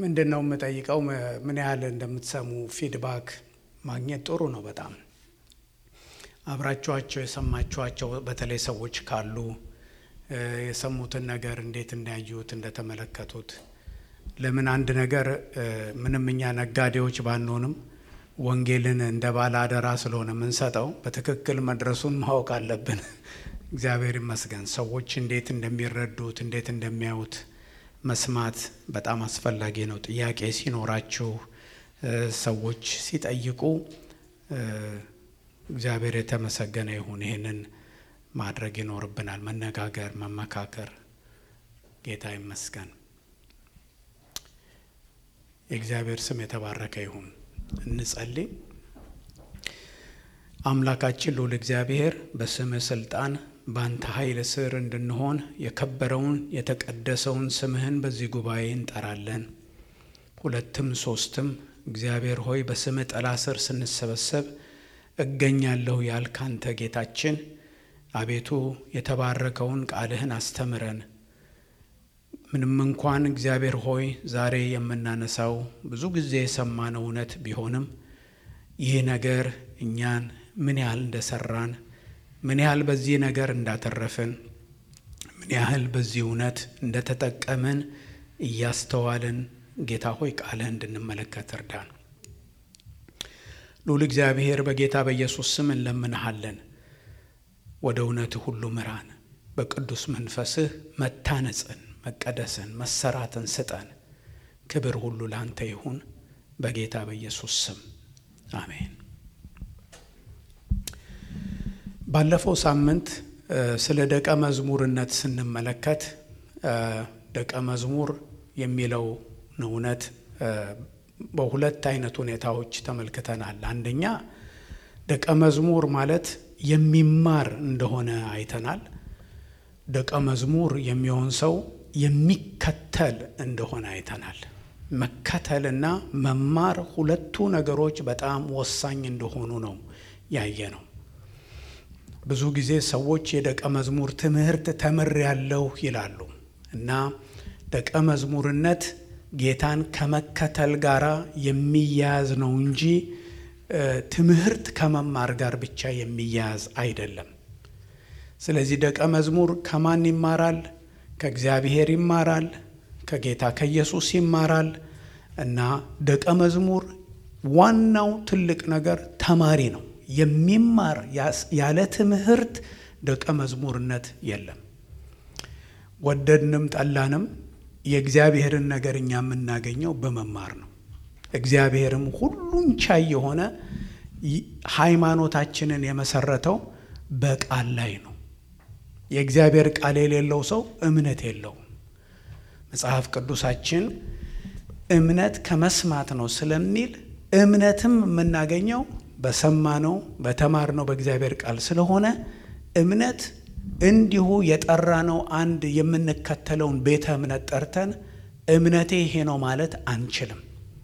ምንድን ነው የምጠይቀው? ምን ያህል እንደምትሰሙ ፊድባክ ማግኘት ጥሩ ነው። በጣም አብራችኋቸው የሰማችኋቸው በተለይ ሰዎች ካሉ የሰሙትን ነገር እንዴት እንዳያዩት እንደተመለከቱት። ለምን አንድ ነገር ምንም እኛ ነጋዴዎች ባንሆንም ወንጌልን እንደ ባለ አደራ ስለሆነ የምንሰጠው በትክክል መድረሱን ማወቅ አለብን። እግዚአብሔር ይመስገን። ሰዎች እንዴት እንደሚረዱት እንዴት እንደሚያዩት መስማት በጣም አስፈላጊ ነው። ጥያቄ ሲኖራችሁ ሰዎች ሲጠይቁ እግዚአብሔር የተመሰገነ ይሁን። ይህንን ማድረግ ይኖርብናል። መነጋገር፣ መመካከር። ጌታ ይመስገን። የእግዚአብሔር ስም የተባረከ ይሁን። እንጸልይ። አምላካችን ልዑል እግዚአብሔር በስምህ ስልጣን በአንተ ኃይል ስር እንድንሆን የከበረውን የተቀደሰውን ስምህን በዚህ ጉባኤ እንጠራለን። ሁለትም ሶስትም እግዚአብሔር ሆይ በስምህ ጥላ ስር ስንሰበሰብ እገኛለሁ ያልክ አንተ ጌታችን አቤቱ የተባረከውን ቃልህን አስተምረን። ምንም እንኳን እግዚአብሔር ሆይ ዛሬ የምናነሳው ብዙ ጊዜ የሰማነው እውነት ቢሆንም ይህ ነገር እኛን ምን ያህል እንደሰራን ምን ያህል በዚህ ነገር እንዳተረፍን ምን ያህል በዚህ እውነት እንደተጠቀምን እያስተዋልን ጌታ ሆይ ቃልህ እንድንመለከት እርዳን። ልዑል እግዚአብሔር በጌታ በኢየሱስ ስም እንለምንሃለን። ወደ እውነት ሁሉ ምራን። በቅዱስ መንፈስህ መታነጽን፣ መቀደስን፣ መሰራትን ስጠን። ክብር ሁሉ ለአንተ ይሁን በጌታ በኢየሱስ ስም አሜን። ባለፈው ሳምንት ስለ ደቀ መዝሙርነት ስንመለከት ደቀ መዝሙር የሚለው እውነት በሁለት አይነት ሁኔታዎች ተመልክተናል። አንደኛ ደቀ መዝሙር ማለት የሚማር እንደሆነ አይተናል። ደቀ መዝሙር የሚሆን ሰው የሚከተል እንደሆነ አይተናል። መከተልና መማር ሁለቱ ነገሮች በጣም ወሳኝ እንደሆኑ ነው ያየ ነው። ብዙ ጊዜ ሰዎች የደቀ መዝሙር ትምህርት ተምሬያለሁ ይላሉ እና ደቀ መዝሙርነት ጌታን ከመከተል ጋር የሚያያዝ ነው እንጂ ትምህርት ከመማር ጋር ብቻ የሚያያዝ አይደለም። ስለዚህ ደቀ መዝሙር ከማን ይማራል? ከእግዚአብሔር ይማራል፣ ከጌታ ከኢየሱስ ይማራል እና ደቀ መዝሙር ዋናው ትልቅ ነገር ተማሪ ነው። የሚማር ያለ ትምህርት ደቀ መዝሙርነት የለም። ወደድንም ጠላንም የእግዚአብሔርን ነገር እኛ የምናገኘው በመማር ነው። እግዚአብሔርም ሁሉን ቻይ የሆነ ሃይማኖታችንን የመሰረተው በቃል ላይ ነው። የእግዚአብሔር ቃል የሌለው ሰው እምነት የለውም። መጽሐፍ ቅዱሳችን እምነት ከመስማት ነው ስለሚል እምነትም የምናገኘው በሰማነው በተማርነው በእግዚአብሔር ቃል ስለሆነ እምነት እንዲሁ የጠራነው አንድ የምንከተለውን ቤተ እምነት ጠርተን እምነቴ ይሄ ነው ማለት አንችልም።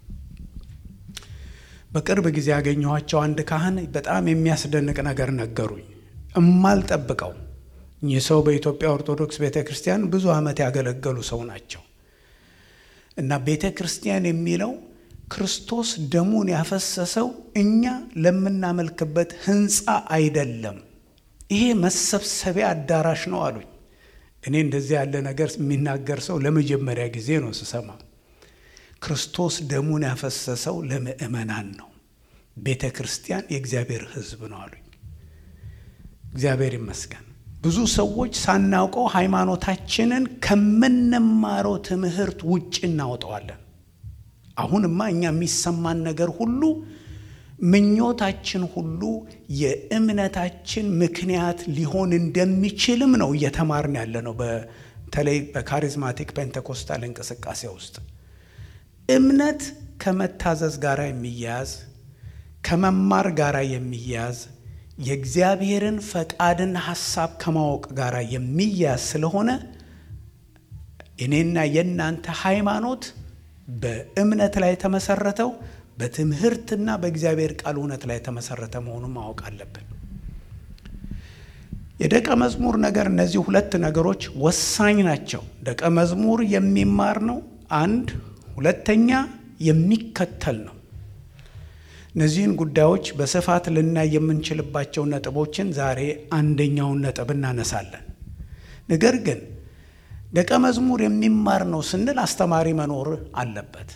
በቅርብ ጊዜ ያገኘኋቸው አንድ ካህን በጣም የሚያስደንቅ ነገር ነገሩኝ። እማልጠብቀው እኚህ ሰው በኢትዮጵያ ኦርቶዶክስ ቤተ ክርስቲያን ብዙ ዓመት ያገለገሉ ሰው ናቸው እና ቤተ ክርስቲያን የሚለው ክርስቶስ ደሙን ያፈሰሰው እኛ ለምናመልክበት ሕንፃ አይደለም። ይሄ መሰብሰቢያ አዳራሽ ነው አሉኝ። እኔ እንደዚህ ያለ ነገር የሚናገር ሰው ለመጀመሪያ ጊዜ ነው ስሰማ። ክርስቶስ ደሙን ያፈሰሰው ለምእመናን ነው። ቤተ ክርስቲያን የእግዚአብሔር ሕዝብ ነው አሉኝ። እግዚአብሔር ይመስገን። ብዙ ሰዎች ሳናውቀው ሃይማኖታችንን ከምንማረው ትምህርት ውጭ እናወጣዋለን። አሁንማ እኛ የሚሰማን ነገር ሁሉ ምኞታችን ሁሉ የእምነታችን ምክንያት ሊሆን እንደሚችልም ነው እየተማርን ያለ ነው። በተለይ በካሪዝማቲክ ፔንቴኮስታል እንቅስቃሴ ውስጥ እምነት ከመታዘዝ ጋር የሚያያዝ ከመማር ጋር የሚያያዝ የእግዚአብሔርን ፈቃድና ሐሳብ ከማወቅ ጋር የሚያያዝ ስለሆነ እኔና የእናንተ ሃይማኖት በእምነት ላይ የተመሰረተው በትምህርትና በእግዚአብሔር ቃል እውነት ላይ የተመሰረተ መሆኑን ማወቅ አለብን። የደቀ መዝሙር ነገር እነዚህ ሁለት ነገሮች ወሳኝ ናቸው። ደቀ መዝሙር የሚማር ነው አንድ፣ ሁለተኛ የሚከተል ነው። እነዚህን ጉዳዮች በስፋት ልናይ የምንችልባቸው ነጥቦችን ዛሬ አንደኛውን ነጥብ እናነሳለን። ነገር ግን ደቀ መዝሙር የሚማር ነው ስንል አስተማሪ መኖር አለበት።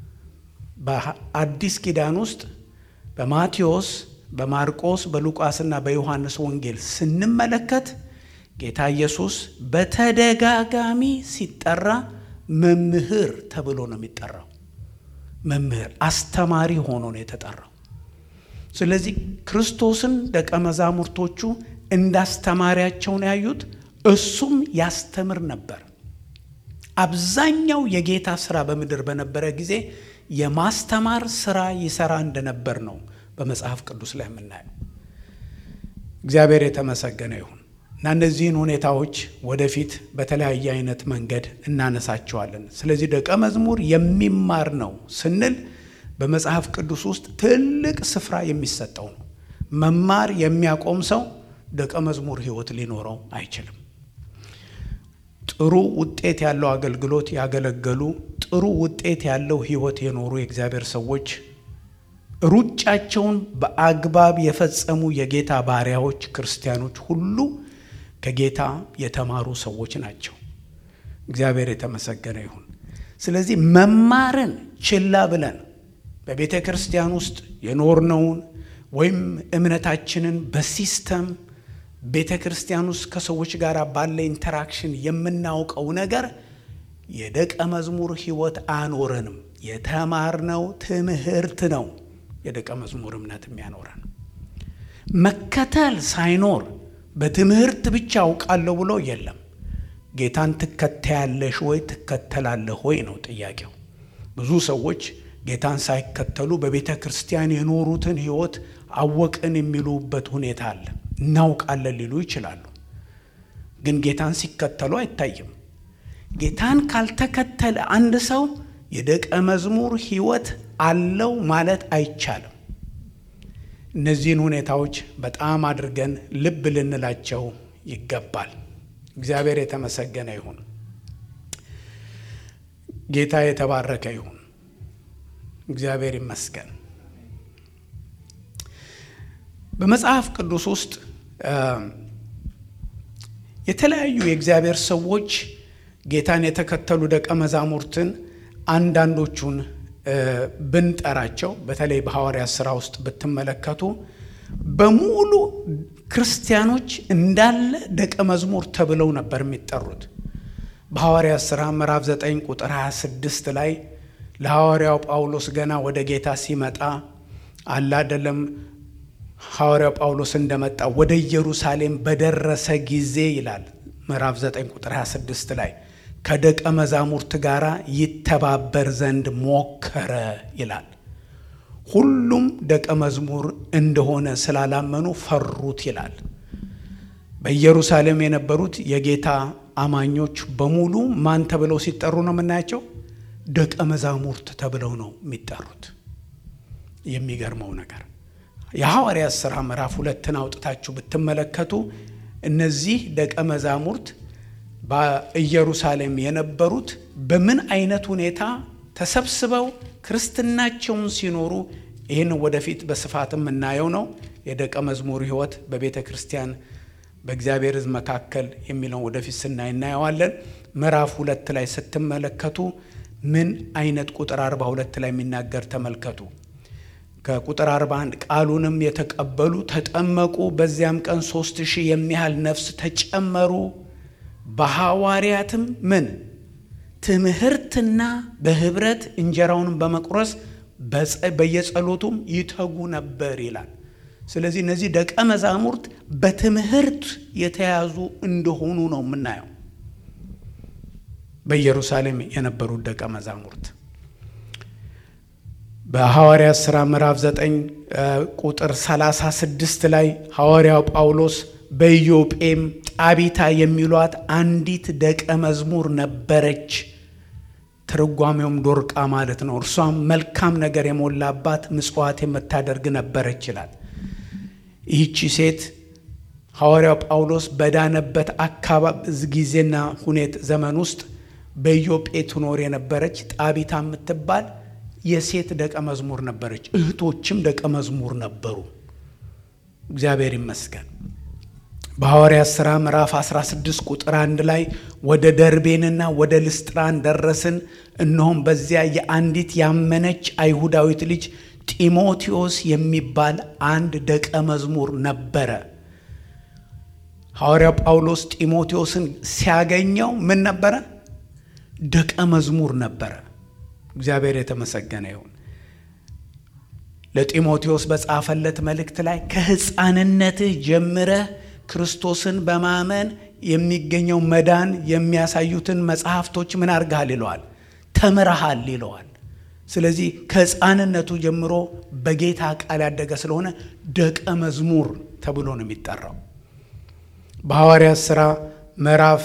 በአዲስ ኪዳን ውስጥ በማቴዎስ፣ በማርቆስ፣ በሉቃስና በዮሐንስ ወንጌል ስንመለከት ጌታ ኢየሱስ በተደጋጋሚ ሲጠራ መምህር ተብሎ ነው የሚጠራው። መምህር አስተማሪ ሆኖ ነው የተጠራው። ስለዚህ ክርስቶስን ደቀ መዛሙርቶቹ እንዳስተማሪያቸውን ያዩት፣ እሱም ያስተምር ነበር። አብዛኛው የጌታ ስራ በምድር በነበረ ጊዜ የማስተማር ስራ ይሰራ እንደነበር ነው በመጽሐፍ ቅዱስ ላይ የምናየው። እግዚአብሔር የተመሰገነ ይሁን እና እነዚህን ሁኔታዎች ወደፊት በተለያየ አይነት መንገድ እናነሳቸዋለን። ስለዚህ ደቀ መዝሙር የሚማር ነው ስንል በመጽሐፍ ቅዱስ ውስጥ ትልቅ ስፍራ የሚሰጠው ነው። መማር የሚያቆም ሰው ደቀ መዝሙር ሕይወት ሊኖረው አይችልም። ጥሩ ውጤት ያለው አገልግሎት ያገለገሉ ጥሩ ውጤት ያለው ሕይወት የኖሩ የእግዚአብሔር ሰዎች ሩጫቸውን በአግባብ የፈጸሙ የጌታ ባሪያዎች ክርስቲያኖች ሁሉ ከጌታ የተማሩ ሰዎች ናቸው። እግዚአብሔር የተመሰገነ ይሁን። ስለዚህ መማርን ችላ ብለን በቤተ ክርስቲያን ውስጥ የኖርነውን ወይም እምነታችንን በሲስተም ቤተ ክርስቲያን ውስጥ ከሰዎች ጋር ባለ ኢንተራክሽን የምናውቀው ነገር የደቀ መዝሙር ሕይወት አያኖረንም። የተማርነው ትምህርት ነው የደቀ መዝሙር እምነት የሚያኖረን። መከተል ሳይኖር በትምህርት ብቻ አውቃለሁ ብሎ የለም። ጌታን ትከተያለሽ ወይ ትከተላለህ ወይ ነው ጥያቄው። ብዙ ሰዎች ጌታን ሳይከተሉ በቤተ ክርስቲያን የኖሩትን ሕይወት አወቅን የሚሉበት ሁኔታ አለ። እናውቃለን ሊሉ ይችላሉ፣ ግን ጌታን ሲከተሉ አይታይም። ጌታን ካልተከተለ አንድ ሰው የደቀ መዝሙር ሕይወት አለው ማለት አይቻልም። እነዚህን ሁኔታዎች በጣም አድርገን ልብ ልንላቸው ይገባል። እግዚአብሔር የተመሰገነ ይሁን። ጌታ የተባረከ ይሁን። እግዚአብሔር ይመስገን። በመጽሐፍ ቅዱስ ውስጥ የተለያዩ የእግዚአብሔር ሰዎች ጌታን የተከተሉ ደቀ መዛሙርትን አንዳንዶቹን ብንጠራቸው በተለይ በሐዋርያት ሥራ ውስጥ ብትመለከቱ በሙሉ ክርስቲያኖች እንዳለ ደቀ መዝሙር ተብለው ነበር የሚጠሩት። በሐዋርያት ሥራ ምዕራፍ 9 ቁጥር 26 ላይ ለሐዋርያው ጳውሎስ ገና ወደ ጌታ ሲመጣ አለ አይደለም ሐዋርያው ጳውሎስ እንደመጣ ወደ ኢየሩሳሌም በደረሰ ጊዜ ይላል ምዕራፍ 9 ቁጥር 26 ላይ ከደቀ መዛሙርት ጋር ይተባበር ዘንድ ሞከረ ይላል። ሁሉም ደቀ መዝሙር እንደሆነ ስላላመኑ ፈሩት ይላል። በኢየሩሳሌም የነበሩት የጌታ አማኞች በሙሉ ማን ተብለው ሲጠሩ ነው የምናያቸው? ደቀ መዛሙርት ተብለው ነው የሚጠሩት። የሚገርመው ነገር የሐዋርያት ሥራ ምዕራፍ ሁለትን አውጥታችሁ ብትመለከቱ እነዚህ ደቀ መዛሙርት በኢየሩሳሌም የነበሩት በምን አይነት ሁኔታ ተሰብስበው ክርስትናቸውን ሲኖሩ ይህን ወደፊት በስፋት የምናየው ነው። የደቀ መዝሙር ሕይወት በቤተ ክርስቲያን በእግዚአብሔር ሕዝብ መካከል የሚለውን ወደፊት ስናይ እናየዋለን። ምዕራፍ ሁለት ላይ ስትመለከቱ ምን አይነት ቁጥር 42 ላይ የሚናገር ተመልከቱ። ከቁጥር 41 ቃሉንም የተቀበሉ ተጠመቁ፣ በዚያም ቀን ሦስት ሺህ የሚያህል ነፍስ ተጨመሩ። በሐዋርያትም ምን ትምህርትና በኅብረት እንጀራውንም በመቁረስ በየጸሎቱም ይተጉ ነበር ይላል። ስለዚህ እነዚህ ደቀ መዛሙርት በትምህርት የተያዙ እንደሆኑ ነው የምናየው። በኢየሩሳሌም የነበሩት ደቀ መዛሙርት በሐዋርያት ሥራ ምዕራፍ 9 ቁጥር 36 ላይ ሐዋርያው ጳውሎስ በኢዮጴም ጣቢታ የሚሏት አንዲት ደቀ መዝሙር ነበረች። ትርጓሜውም ዶርቃ ማለት ነው። እርሷም መልካም ነገር የሞላባት ምጽዋት የምታደርግ ነበረች ይላል። ይህቺ ሴት ሐዋርያው ጳውሎስ በዳነበት አካባቢ ጊዜና ሁኔት ዘመን ውስጥ በኢዮጴ ትኖር የነበረች ጣቢታ የምትባል የሴት ደቀ መዝሙር ነበረች። እህቶችም ደቀ መዝሙር ነበሩ። እግዚአብሔር ይመስገን። በሐዋርያት ሥራ ምዕራፍ 16 ቁጥር አንድ ላይ ወደ ደርቤንና ወደ ልስጥራን ደረስን፣ እነሆም በዚያ የአንዲት ያመነች አይሁዳዊት ልጅ ጢሞቴዎስ የሚባል አንድ ደቀ መዝሙር ነበረ። ሐዋርያው ጳውሎስ ጢሞቴዎስን ሲያገኘው ምን ነበረ? ደቀ መዝሙር ነበረ። እግዚአብሔር የተመሰገነ ይሁን። ለጢሞቴዎስ በጻፈለት መልእክት ላይ ከሕፃንነትህ ጀምረህ ክርስቶስን በማመን የሚገኘው መዳን የሚያሳዩትን መጽሐፍቶች ምን አድርገሃል ይለዋል፣ ተምረሃል ይለዋል። ስለዚህ ከሕፃንነቱ ጀምሮ በጌታ ቃል ያደገ ስለሆነ ደቀ መዝሙር ተብሎ ነው የሚጠራው። በሐዋርያት ሥራ ምዕራፍ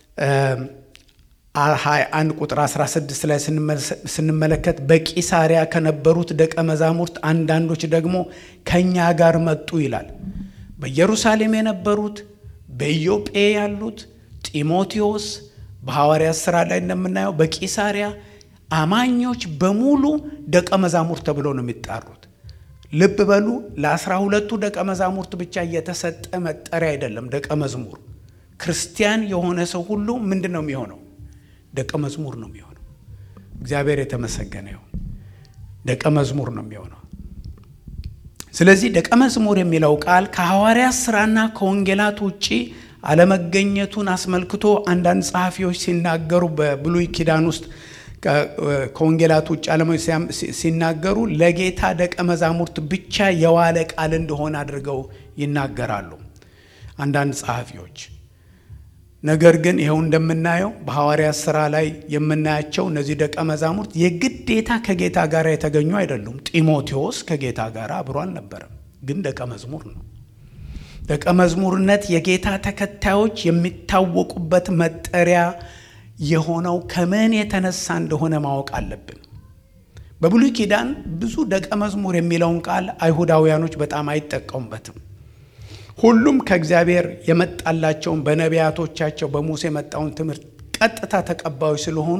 21 ቁጥር 16 ላይ ስንመለከት በቂሳሪያ ከነበሩት ደቀ መዛሙርት አንዳንዶች ደግሞ ከእኛ ጋር መጡ ይላል። በኢየሩሳሌም የነበሩት በኢዮጴ ያሉት ጢሞቴዎስ በሐዋርያት ሥራ ላይ እንደምናየው በቂሳሪያ አማኞች በሙሉ ደቀ መዛሙርት ተብሎ ነው የሚጣሩት። ልብ በሉ ለአስራ ሁለቱ ደቀ መዛሙርት ብቻ እየተሰጠ መጠሪያ አይደለም። ደቀ መዝሙር ክርስቲያን የሆነ ሰው ሁሉ ምንድን ነው የሚሆነው? ደቀ መዝሙር ነው የሚሆነው። እግዚአብሔር የተመሰገነ ይሁን። ደቀ መዝሙር ነው የሚሆነው። ስለዚህ ደቀ መዝሙር የሚለው ቃል ከሐዋርያት ሥራና ከወንጌላት ውጪ አለመገኘቱን አስመልክቶ አንዳንድ ጸሐፊዎች ሲናገሩ በብሉይ ኪዳን ውስጥ ከወንጌላት ውጭ ዓለሞች ሲናገሩ ለጌታ ደቀ መዛሙርት ብቻ የዋለ ቃል እንደሆነ አድርገው ይናገራሉ አንዳንድ ጸሐፊዎች። ነገር ግን ይኸው እንደምናየው በሐዋርያት ሥራ ላይ የምናያቸው እነዚህ ደቀ መዛሙርት የግዴታ ከጌታ ጋር የተገኙ አይደሉም። ጢሞቴዎስ ከጌታ ጋር አብሮ አልነበረም፣ ግን ደቀ መዝሙር ነው። ደቀ መዝሙርነት የጌታ ተከታዮች የሚታወቁበት መጠሪያ የሆነው ከምን የተነሳ እንደሆነ ማወቅ አለብን። በብሉይ ኪዳን ብዙ ደቀ መዝሙር የሚለውን ቃል አይሁዳውያኖች በጣም አይጠቀሙበትም። ሁሉም ከእግዚአብሔር የመጣላቸውን በነቢያቶቻቸው በሙሴ የመጣውን ትምህርት ቀጥታ ተቀባዮች ስለሆኑ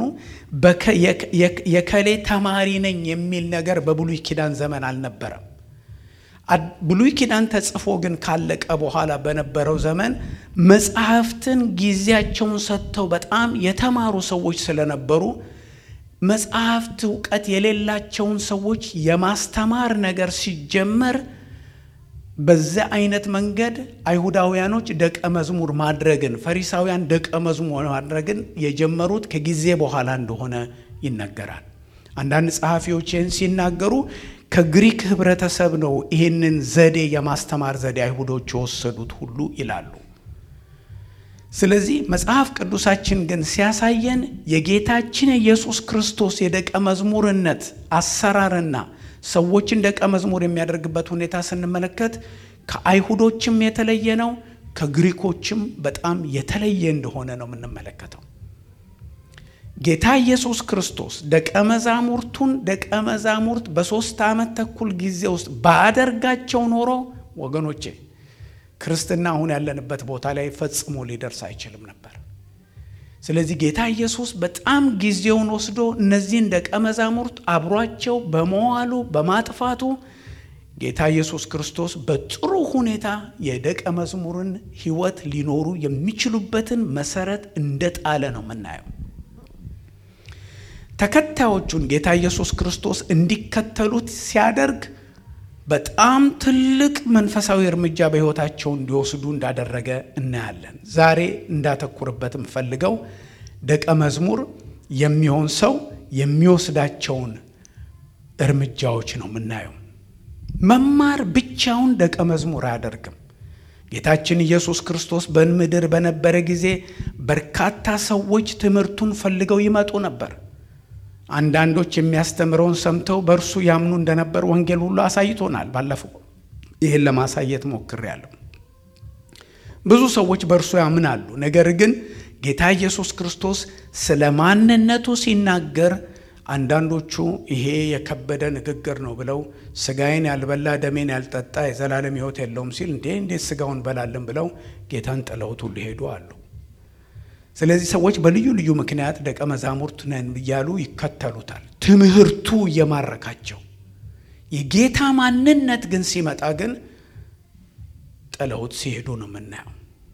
የከሌ ተማሪ ነኝ የሚል ነገር በብሉይ ኪዳን ዘመን አልነበረም። ብሉይ ኪዳን ተጽፎ ግን ካለቀ በኋላ በነበረው ዘመን መጽሐፍትን ጊዜያቸውን ሰጥተው በጣም የተማሩ ሰዎች ስለነበሩ መጽሐፍት እውቀት የሌላቸውን ሰዎች የማስተማር ነገር ሲጀመር በዚያ አይነት መንገድ አይሁዳውያኖች ደቀ መዝሙር ማድረግን ፈሪሳውያን ደቀ መዝሙር ማድረግን የጀመሩት ከጊዜ በኋላ እንደሆነ ይነገራል። አንዳንድ ጸሐፊዎች ይህን ሲናገሩ ከግሪክ ህብረተሰብ ነው ይህንን ዘዴ የማስተማር ዘዴ አይሁዶች የወሰዱት ሁሉ ይላሉ። ስለዚህ መጽሐፍ ቅዱሳችን ግን ሲያሳየን የጌታችን የኢየሱስ ክርስቶስ የደቀ መዝሙርነት አሰራርና ሰዎችን ደቀ መዝሙር የሚያደርግበት ሁኔታ ስንመለከት ከአይሁዶችም የተለየ ነው፣ ከግሪኮችም በጣም የተለየ እንደሆነ ነው የምንመለከተው። ጌታ ኢየሱስ ክርስቶስ ደቀ መዛሙርቱን ደቀ መዛሙርት በሦስት ዓመት ተኩል ጊዜ ውስጥ ባደርጋቸው ኖሮ ወገኖቼ ክርስትና አሁን ያለንበት ቦታ ላይ ፈጽሞ ሊደርስ አይችልም ነበር። ስለዚህ ጌታ ኢየሱስ በጣም ጊዜውን ወስዶ እነዚህን ደቀ መዛሙርት አብሯቸው በመዋሉ በማጥፋቱ ጌታ ኢየሱስ ክርስቶስ በጥሩ ሁኔታ የደቀ መዝሙርን ሕይወት ሊኖሩ የሚችሉበትን መሰረት እንደጣለ ነው የምናየው። ተከታዮቹን ጌታ ኢየሱስ ክርስቶስ እንዲከተሉት ሲያደርግ በጣም ትልቅ መንፈሳዊ እርምጃ በሕይወታቸው እንዲወስዱ እንዳደረገ እናያለን። ዛሬ እንዳተኩርበት የምፈልገው ደቀ መዝሙር የሚሆን ሰው የሚወስዳቸውን እርምጃዎች ነው የምናየው። መማር ብቻውን ደቀ መዝሙር አያደርግም። ጌታችን ኢየሱስ ክርስቶስ በምድር በነበረ ጊዜ በርካታ ሰዎች ትምህርቱን ፈልገው ይመጡ ነበር። አንዳንዶች የሚያስተምረውን ሰምተው በእርሱ ያምኑ እንደነበር ወንጌል ሁሉ አሳይቶናል። ባለፈው ይህን ለማሳየት ሞክሬያለሁ። ብዙ ሰዎች በእርሱ ያምናሉ። ነገር ግን ጌታ ኢየሱስ ክርስቶስ ስለ ማንነቱ ሲናገር አንዳንዶቹ ይሄ የከበደ ንግግር ነው ብለው ስጋዬን ያልበላ ደሜን ያልጠጣ የዘላለም ሕይወት የለውም ሲል እንዴ እንዴት ስጋውን በላለን ብለው ጌታን ጥለውት ሁሉ ሄዱ አሉ። ስለዚህ ሰዎች በልዩ ልዩ ምክንያት ደቀ መዛሙርት ነን እያሉ ይከተሉታል። ትምህርቱ እየማረካቸው የጌታ ማንነት ግን ሲመጣ ግን ጥለውት ሲሄዱ ነው የምናየው።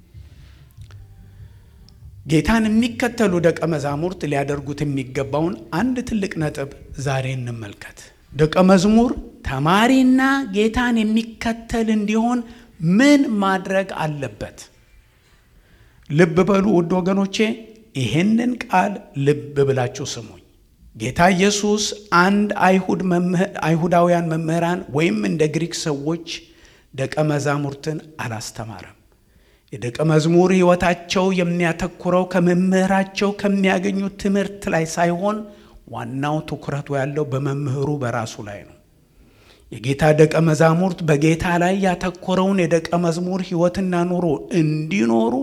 ጌታን የሚከተሉ ደቀ መዛሙርት ሊያደርጉት የሚገባውን አንድ ትልቅ ነጥብ ዛሬ እንመልከት። ደቀ መዝሙር ተማሪና ጌታን የሚከተል እንዲሆን ምን ማድረግ አለበት? ልብ በሉ ውድ ወገኖቼ፣ ይህንን ቃል ልብ ብላችሁ ስሙኝ። ጌታ ኢየሱስ አንድ አይሁዳውያን መምህራን ወይም እንደ ግሪክ ሰዎች ደቀ መዛሙርትን አላስተማረም። የደቀ መዝሙር ሕይወታቸው የሚያተኩረው ከመምህራቸው ከሚያገኙት ትምህርት ላይ ሳይሆን ዋናው ትኩረቱ ያለው በመምህሩ በራሱ ላይ ነው። የጌታ ደቀ መዛሙርት በጌታ ላይ ያተኮረውን የደቀ መዝሙር ሕይወትና ኑሮ እንዲኖሩ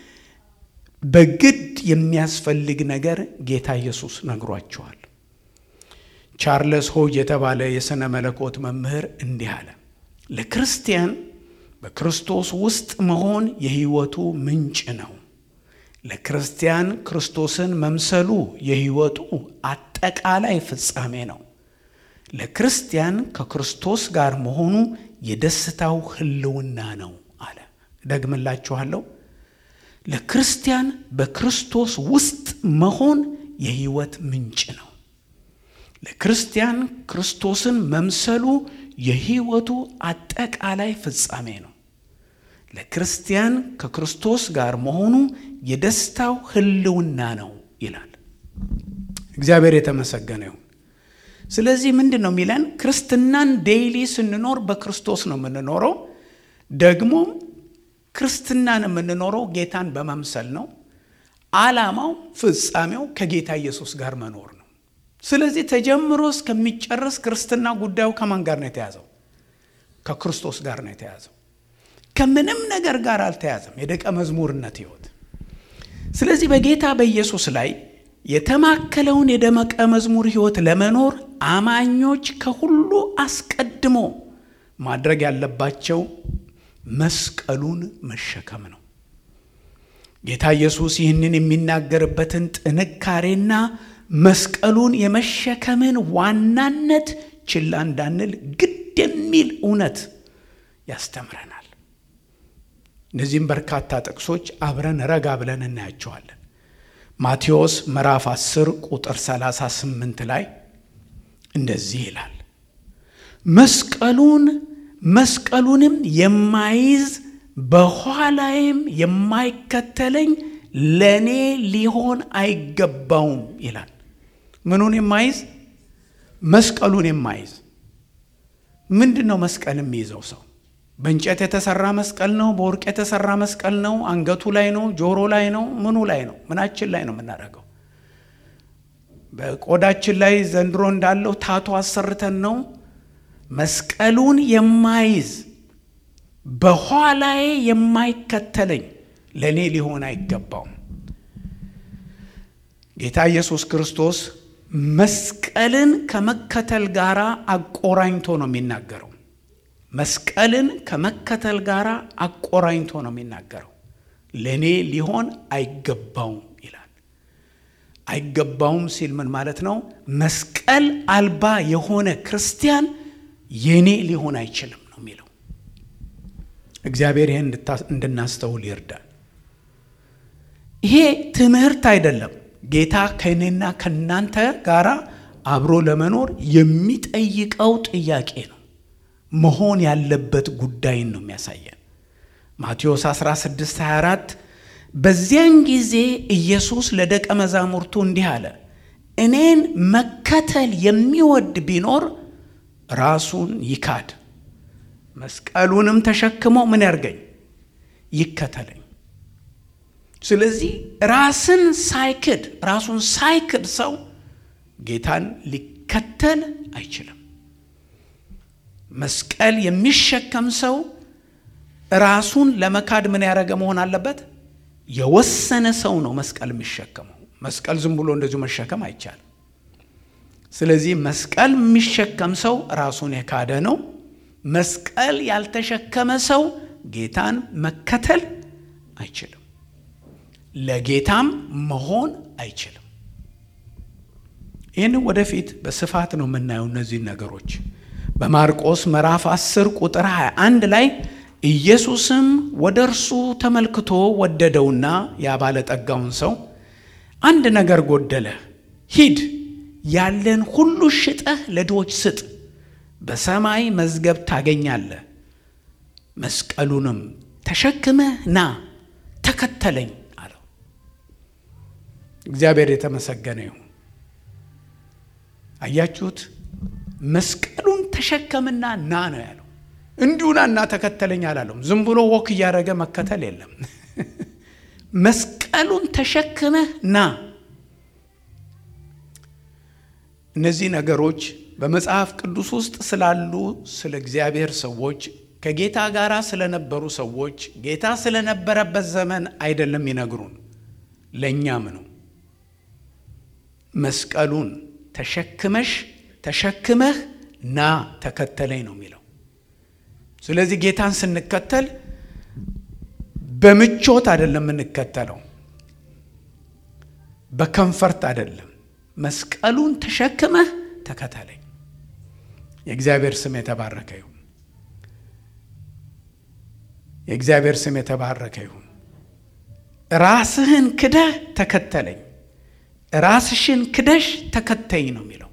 በግድ የሚያስፈልግ ነገር ጌታ ኢየሱስ ነግሯቸዋል። ቻርለስ ሆጅ የተባለ የሥነ መለኮት መምህር እንዲህ አለ። ለክርስቲያን በክርስቶስ ውስጥ መሆን የሕይወቱ ምንጭ ነው። ለክርስቲያን ክርስቶስን መምሰሉ የሕይወቱ አጠቃላይ ፍጻሜ ነው። ለክርስቲያን ከክርስቶስ ጋር መሆኑ የደስታው ሕልውና ነው አለ። ደግምላችኋለሁ። ለክርስቲያን በክርስቶስ ውስጥ መሆን የሕይወት ምንጭ ነው። ለክርስቲያን ክርስቶስን መምሰሉ የሕይወቱ አጠቃላይ ፍጻሜ ነው። ለክርስቲያን ከክርስቶስ ጋር መሆኑ የደስታው ሕልውና ነው ይላል። እግዚአብሔር የተመሰገነ ይሁን። ስለዚህ ምንድን ነው የሚለን? ክርስትናን ዴይሊ ስንኖር በክርስቶስ ነው የምንኖረው። ደግሞ ክርስትናን የምንኖረው ጌታን በመምሰል ነው። ዓላማው ፍጻሜው ከጌታ ኢየሱስ ጋር መኖር ነው። ስለዚህ ተጀምሮ እስከሚጨርስ ክርስትና ጉዳዩ ከማን ጋር ነው የተያዘው? ከክርስቶስ ጋር ነው የተያዘው። ከምንም ነገር ጋር አልተያዘም። የደቀ መዝሙርነት ሕይወት። ስለዚህ በጌታ በኢየሱስ ላይ የተማከለውን የደቀ መዝሙር ሕይወት ለመኖር አማኞች ከሁሉ አስቀድሞ ማድረግ ያለባቸው መስቀሉን መሸከም ነው። ጌታ ኢየሱስ ይህንን የሚናገርበትን ጥንካሬና መስቀሉን የመሸከምን ዋናነት ችላ እንዳንል ግድ የሚል እውነት ያስተምረናል። እነዚህም በርካታ ጥቅሶች አብረን ረጋ ብለን እናያቸዋለን። ማቴዎስ ምዕራፍ 10 ቁጥር 38 ላይ እንደዚህ ይላል፣ መስቀሉን መስቀሉንም የማይዝ በኋላዬም የማይከተለኝ ለእኔ ሊሆን አይገባውም ይላል። ምኑን የማይዝ? መስቀሉን የማይዝ። ምንድን ነው መስቀል የሚይዘው ሰው? በእንጨት የተሰራ መስቀል ነው? በወርቅ የተሰራ መስቀል ነው? አንገቱ ላይ ነው? ጆሮ ላይ ነው? ምኑ ላይ ነው? ምናችን ላይ ነው የምናደርገው? በቆዳችን ላይ ዘንድሮ እንዳለው ታቶ አሰርተን ነው? መስቀሉን የማይዝ በኋላዬ የማይከተለኝ ለእኔ ሊሆን አይገባውም። ጌታ ኢየሱስ ክርስቶስ መስቀልን ከመከተል ጋር አቆራኝቶ ነው የሚናገረው። መስቀልን ከመከተል ጋር አቆራኝቶ ነው የሚናገረው። ለእኔ ሊሆን አይገባውም ይላል። አይገባውም ሲል ምን ማለት ነው? መስቀል አልባ የሆነ ክርስቲያን የኔ ሊሆን አይችልም ነው የሚለው። እግዚአብሔር ይህን እንድናስተውል ይርዳል። ይሄ ትምህርት አይደለም። ጌታ ከእኔና ከእናንተ ጋር አብሮ ለመኖር የሚጠይቀው ጥያቄ ነው። መሆን ያለበት ጉዳይን ነው የሚያሳየን። ማቴዎስ 16 24 በዚያን ጊዜ ኢየሱስ ለደቀ መዛሙርቱ እንዲህ አለ፣ እኔን መከተል የሚወድ ቢኖር ራሱን ይካድ፣ መስቀሉንም ተሸክሞ ምን ያርገኝ? ይከተለኝ። ስለዚህ ራስን ሳይክድ ራሱን ሳይክድ ሰው ጌታን ሊከተል አይችልም። መስቀል የሚሸከም ሰው ራሱን ለመካድ ምን ያደረገ መሆን አለበት? የወሰነ ሰው ነው መስቀል የሚሸከመው። መስቀል ዝም ብሎ እንደዚሁ መሸከም አይቻልም። ስለዚህ መስቀል የሚሸከም ሰው ራሱን የካደ ነው። መስቀል ያልተሸከመ ሰው ጌታን መከተል አይችልም። ለጌታም መሆን አይችልም። ይህን ወደፊት በስፋት ነው የምናየው እነዚህን ነገሮች በማርቆስ ምዕራፍ 10 ቁጥር 21 ላይ ኢየሱስም ወደ እርሱ ተመልክቶ ወደደውና ያ ባለጠጋውን ሰው አንድ ነገር ጎደለ፣ ሂድ ያለን ሁሉ ሽጠህ ለድሆች ስጥ፣ በሰማይ መዝገብ ታገኛለህ፣ መስቀሉንም ተሸክመህ ና ተከተለኝ አለው። እግዚአብሔር የተመሰገነ ይሁን። አያችሁት? መስቀሉን ተሸከምና ና ነው ያለው። እንዲሁና እና ተከተለኝ አላለውም። ዝም ብሎ ወክ እያደረገ መከተል የለም። መስቀሉን ተሸክመህ ና። እነዚህ ነገሮች በመጽሐፍ ቅዱስ ውስጥ ስላሉ ስለ እግዚአብሔር ሰዎች ከጌታ ጋር ስለነበሩ ሰዎች ጌታ ስለነበረበት ዘመን አይደለም ይነግሩን፣ ለእኛም ነው። መስቀሉን ተሸክመሽ ተሸክመህ ና ተከተለኝ ነው የሚለው። ስለዚህ ጌታን ስንከተል በምቾት አይደለም የምንከተለው፣ በከንፈርት አይደለም። መስቀሉን ተሸክመህ ተከተለኝ። የእግዚአብሔር ስም የተባረከ ይሁን። የእግዚአብሔር ስም የተባረከ ይሁን። ራስህን ክደህ ተከተለኝ፣ ራስሽን ክደሽ ተከተኝ ነው የሚለው።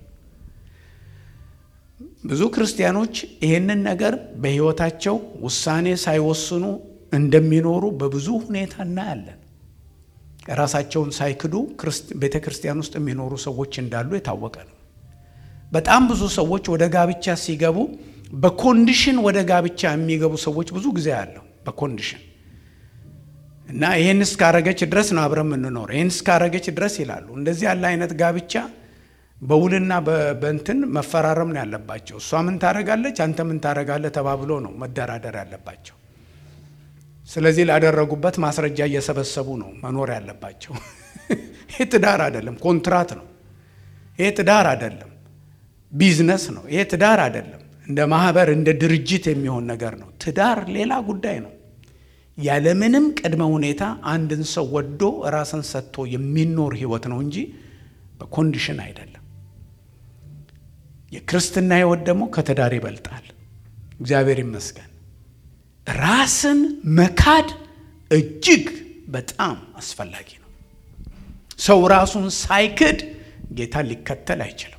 ብዙ ክርስቲያኖች ይህንን ነገር በሕይወታቸው ውሳኔ ሳይወስኑ እንደሚኖሩ በብዙ ሁኔታ እናያለን። ራሳቸውን ሳይክዱ ቤተ ክርስቲያን ውስጥ የሚኖሩ ሰዎች እንዳሉ የታወቀ ነው። በጣም ብዙ ሰዎች ወደ ጋብቻ ሲገቡ በኮንዲሽን ወደ ጋብቻ የሚገቡ ሰዎች ብዙ ጊዜ አለው። በኮንዲሽን እና ይህን እስካረገች ድረስ ነው አብረን የምንኖረው፣ ይህን እስካረገች ድረስ ይላሉ። እንደዚህ ያለ አይነት ጋብቻ በውልና በእንትን መፈራረም ነው ያለባቸው። እሷ ምን ታረጋለች፣ አንተ ምን ታረጋለህ ተባብሎ ነው መደራደር ያለባቸው። ስለዚህ ላደረጉበት ማስረጃ እየሰበሰቡ ነው መኖር ያለባቸው። ይህ ትዳር አይደለም፣ ኮንትራት ነው። ይህ ትዳር አይደለም፣ ቢዝነስ ነው። ይህ ትዳር አይደለም፣ እንደ ማህበር እንደ ድርጅት የሚሆን ነገር ነው። ትዳር ሌላ ጉዳይ ነው። ያለምንም ቅድመ ሁኔታ አንድን ሰው ወዶ ራስን ሰጥቶ የሚኖር ህይወት ነው እንጂ በኮንዲሽን አይደለም። የክርስትና ህይወት ደግሞ ከትዳር ይበልጣል። እግዚአብሔር ይመስገን። ራስን መካድ እጅግ በጣም አስፈላጊ ነው። ሰው ራሱን ሳይክድ ጌታን ሊከተል አይችልም።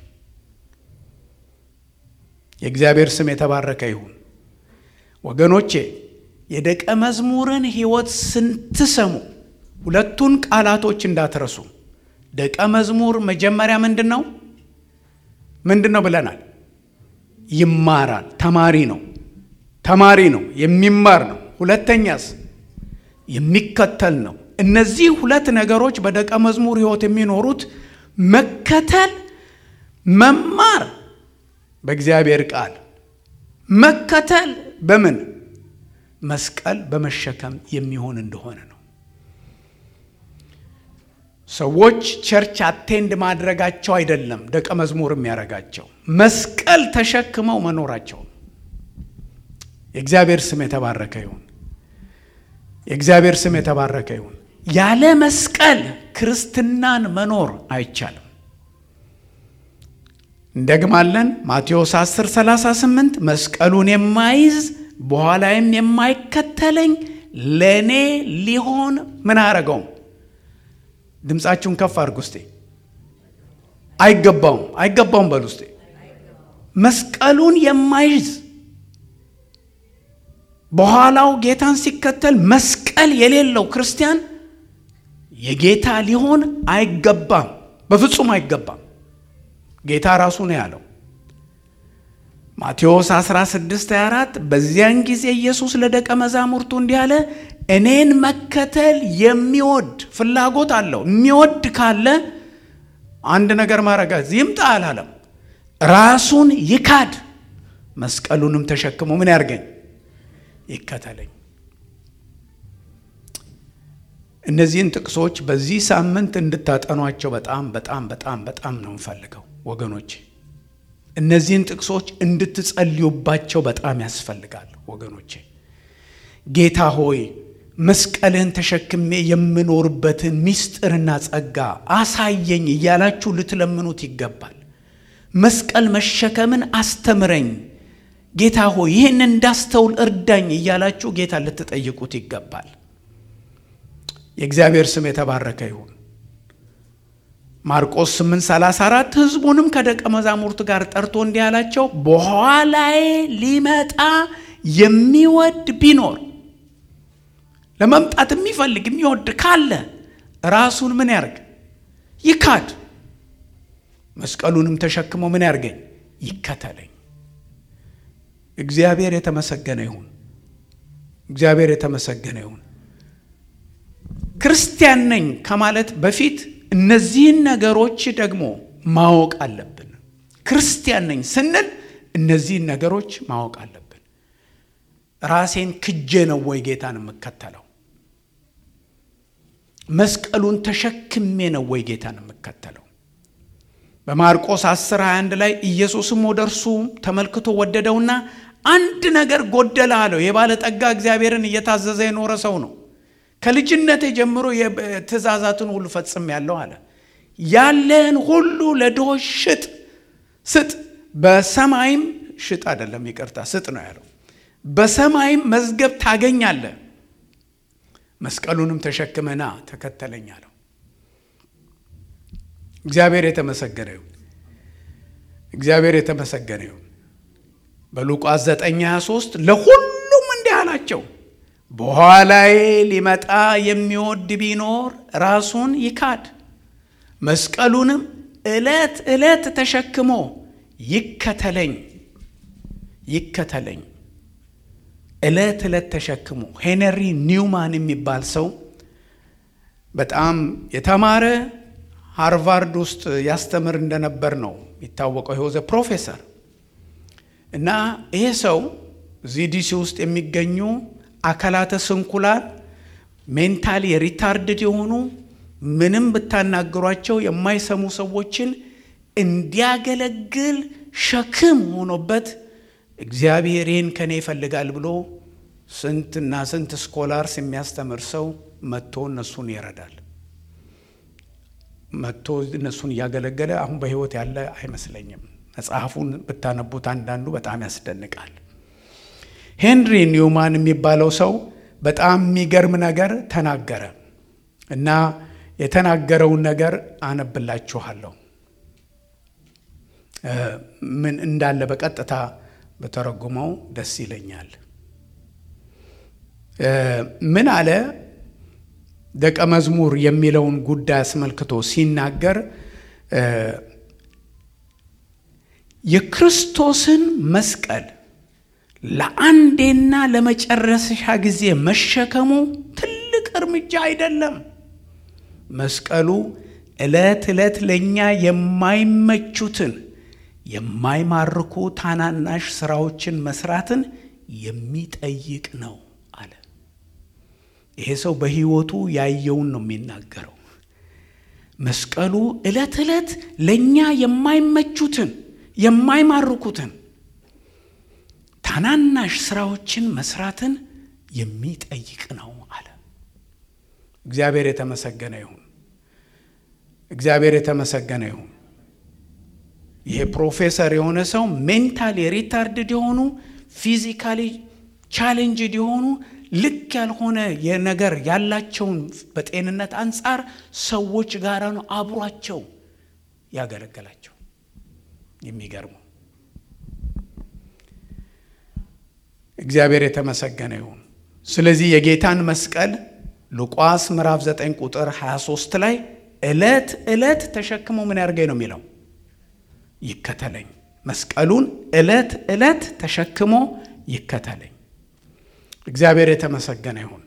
የእግዚአብሔር ስም የተባረከ ይሁን። ወገኖቼ የደቀ መዝሙርን ህይወት ስትሰሙ ሁለቱን ቃላቶች እንዳትረሱ። ደቀ መዝሙር መጀመሪያ ምንድን ነው? ምንድን ነው ብለናል? ይማራል። ተማሪ ነው። ተማሪ ነው፣ የሚማር ነው። ሁለተኛስ የሚከተል ነው። እነዚህ ሁለት ነገሮች በደቀ መዝሙር ህይወት የሚኖሩት መከተል፣ መማር በእግዚአብሔር ቃል መከተል በምን መስቀል በመሸከም የሚሆን እንደሆነ ነው። ሰዎች ቸርች አቴንድ ማድረጋቸው አይደለም ደቀ መዝሙር የሚያደርጋቸው መስቀል ተሸክመው መኖራቸው ነው። የእግዚአብሔር ስም የተባረከ ይሁን። የእግዚአብሔር ስም የተባረከ ይሁን። ያለ መስቀል ክርስትናን መኖር አይቻልም። እንደግማለን። ማቴዎስ 10 38 መስቀሉን የማይዝ በኋላይም የማይከተለኝ ለእኔ ሊሆን ምን አያረገውም? ድምፃችሁን ከፍ አድርጉ እስቴ። አይገባውም፣ አይገባውም በሉ እስቴ። መስቀሉን የማይዝ በኋላው ጌታን ሲከተል መስቀል የሌለው ክርስቲያን የጌታ ሊሆን አይገባም፣ በፍጹም አይገባም። ጌታ ራሱ ነው ያለው። ማቴዎስ 16 24 በዚያን ጊዜ ኢየሱስ ለደቀ መዛሙርቱ እንዲህ አለ፣ እኔን መከተል የሚወድ ፍላጎት አለው። የሚወድ ካለ አንድ ነገር ማድረግ ይምጣ አላለም። ራሱን ይካድ፣ መስቀሉንም ተሸክሞ ምን ያርገኝ ይከተለኝ። እነዚህን ጥቅሶች በዚህ ሳምንት እንድታጠኗቸው በጣም በጣም በጣም በጣም ነው የምፈልገው ወገኖች። እነዚህን ጥቅሶች እንድትጸልዩባቸው በጣም ያስፈልጋል ወገኖቼ። ጌታ ሆይ መስቀልህን ተሸክሜ የምኖርበትን ምስጢርና ጸጋ አሳየኝ እያላችሁ ልትለምኑት ይገባል። መስቀል መሸከምን አስተምረኝ ጌታ ሆይ ይህን እንዳስተውል እርዳኝ እያላችሁ ጌታ ልትጠይቁት ይገባል። የእግዚአብሔር ስም የተባረከ ይሁን። ማርቆስ 8:34 ሕዝቡንም ከደቀ መዛሙርት ጋር ጠርቶ እንዲህ አላቸው፣ በኋላዬ ሊመጣ የሚወድ ቢኖር ለመምጣት የሚፈልግ የሚወድ ካለ ራሱን ምን ያርግ? ይካድ፣ መስቀሉንም ተሸክሞ ምን ያርገኝ? ይከተለኝ። እግዚአብሔር የተመሰገነ ይሁን። እግዚአብሔር የተመሰገነ ይሁን። ክርስቲያን ነኝ ከማለት በፊት እነዚህን ነገሮች ደግሞ ማወቅ አለብን። ክርስቲያን ነኝ ስንል እነዚህን ነገሮች ማወቅ አለብን። ራሴን ክጄ ነው ወይ ጌታን የምከተለው? መስቀሉን ተሸክሜ ነው ወይ ጌታን የምከተለው? በማርቆስ 10 21 ላይ ኢየሱስም ወደ እርሱ ተመልክቶ ወደደውና አንድ ነገር ጎደለ አለው። የባለጠጋ እግዚአብሔርን እየታዘዘ የኖረ ሰው ነው። ከልጅነቴ ጀምሮ ትእዛዛትን ሁሉ ፈጽም ያለው አለ። ያለህን ሁሉ ለድሆች ሽጥ ስጥ፣ በሰማይም ሽጥ አይደለም ይቅርታ፣ ስጥ ነው ያለው። በሰማይም መዝገብ ታገኛለህ፣ መስቀሉንም ተሸክመና ተከተለኝ አለው። እግዚአብሔር የተመሰገነ ይሁን። እግዚአብሔር የተመሰገነ ይሁን። በሉቃስ 9:23 ለሁሉም እንዲህ አላቸው በኋላዬ ሊመጣ የሚወድ ቢኖር ራሱን ይካድ፣ መስቀሉንም ዕለት ዕለት ተሸክሞ ይከተለኝ ይከተለኝ። ዕለት ዕለት ተሸክሞ ሄነሪ ኒውማን የሚባል ሰው በጣም የተማረ ሃርቫርድ ውስጥ ያስተምር እንደነበር ነው የሚታወቀው። ይወዘ ፕሮፌሰር እና ይሄ ሰው እዚህ ዲሲ ውስጥ የሚገኙ አካላተ ስንኩላን ሜንታሊ ሪታርድድ የሆኑ ምንም ብታናግሯቸው የማይሰሙ ሰዎችን እንዲያገለግል ሸክም ሆኖበት እግዚአብሔር ይህን ከኔ ይፈልጋል ብሎ ስንትና ስንት ስኮላርስ የሚያስተምር ሰው መጥቶ እነሱን ይረዳል። መጥቶ እነሱን እያገለገለ አሁን በሕይወት ያለ አይመስለኝም። መጽሐፉን ብታነቡት አንዳንዱ በጣም ያስደንቃል። ሄንሪ ኒውማን የሚባለው ሰው በጣም የሚገርም ነገር ተናገረ እና የተናገረውን ነገር አነብላችኋለሁ። ምን እንዳለ በቀጥታ በተረጉመው ደስ ይለኛል። ምን አለ? ደቀ መዝሙር የሚለውን ጉዳይ አስመልክቶ ሲናገር የክርስቶስን መስቀል ለአንዴና ለመጨረሻ ጊዜ መሸከሙ ትልቅ እርምጃ አይደለም። መስቀሉ ዕለት ዕለት ለእኛ የማይመቹትን የማይማርኩ ታናናሽ ስራዎችን መስራትን የሚጠይቅ ነው አለ። ይሄ ሰው በሕይወቱ ያየውን ነው የሚናገረው። መስቀሉ ዕለት ዕለት ለእኛ የማይመቹትን የማይማርኩትን ታናናሽ ስራዎችን መስራትን የሚጠይቅ ነው አለ። እግዚአብሔር የተመሰገነ ይሁን። እግዚአብሔር የተመሰገነ ይሁን። ይሄ ፕሮፌሰር የሆነ ሰው ሜንታሊ ሪታርድድ የሆኑ ፊዚካሊ ቻሌንጅድ የሆኑ ልክ ያልሆነ የነገር ያላቸውን በጤንነት አንጻር ሰዎች ጋር ነው አብሯቸው ያገለገላቸው። የሚገርመው እግዚአብሔር የተመሰገነ ይሁን። ስለዚህ የጌታን መስቀል ሉቃስ ምዕራፍ 9 ቁጥር 23 ላይ ዕለት ዕለት ተሸክሞ ምን ያርገኝ ነው የሚለው ይከተለኝ። መስቀሉን ዕለት ዕለት ተሸክሞ ይከተለኝ። እግዚአብሔር የተመሰገነ ይሁን።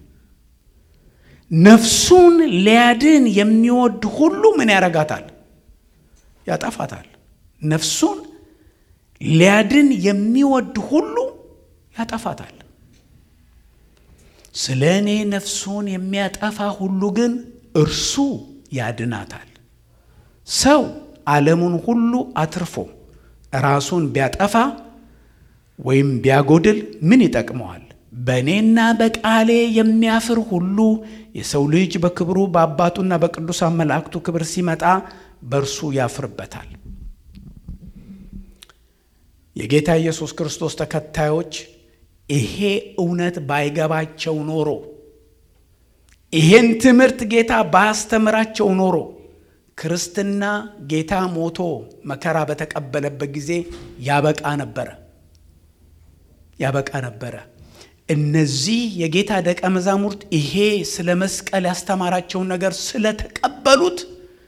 ነፍሱን ሊያድን የሚወድ ሁሉ ምን ያረጋታል? ያጠፋታል። ነፍሱን ሊያድን የሚወድ ሁሉ ያጠፋታል። ስለ እኔ ነፍሱን የሚያጠፋ ሁሉ ግን እርሱ ያድናታል። ሰው ዓለሙን ሁሉ አትርፎ ራሱን ቢያጠፋ ወይም ቢያጎድል ምን ይጠቅመዋል? በእኔና በቃሌ የሚያፍር ሁሉ የሰው ልጅ በክብሩ በአባቱና በቅዱሳን መላእክቱ ክብር ሲመጣ በእርሱ ያፍርበታል። የጌታ ኢየሱስ ክርስቶስ ተከታዮች ይሄ እውነት ባይገባቸው ኖሮ ይሄን ትምህርት ጌታ ባያስተምራቸው ኖሮ ክርስትና ጌታ ሞቶ መከራ በተቀበለበት ጊዜ ያበቃ ነበረ ያበቃ ነበረ። እነዚህ የጌታ ደቀ መዛሙርት ይሄ ስለ መስቀል ያስተማራቸውን ነገር ስለተቀበሉት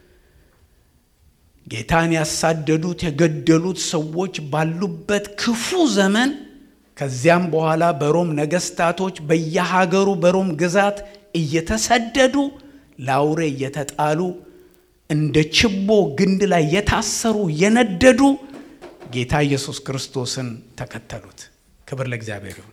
ጌታን ያሳደዱት የገደሉት ሰዎች ባሉበት ክፉ ዘመን ከዚያም በኋላ በሮም ነገስታቶች በየሀገሩ በሮም ግዛት እየተሰደዱ ለአውሬ እየተጣሉ እንደ ችቦ ግንድ ላይ የታሰሩ የነደዱ ጌታ ኢየሱስ ክርስቶስን ተከተሉት። ክብር ለእግዚአብሔር ይሁን።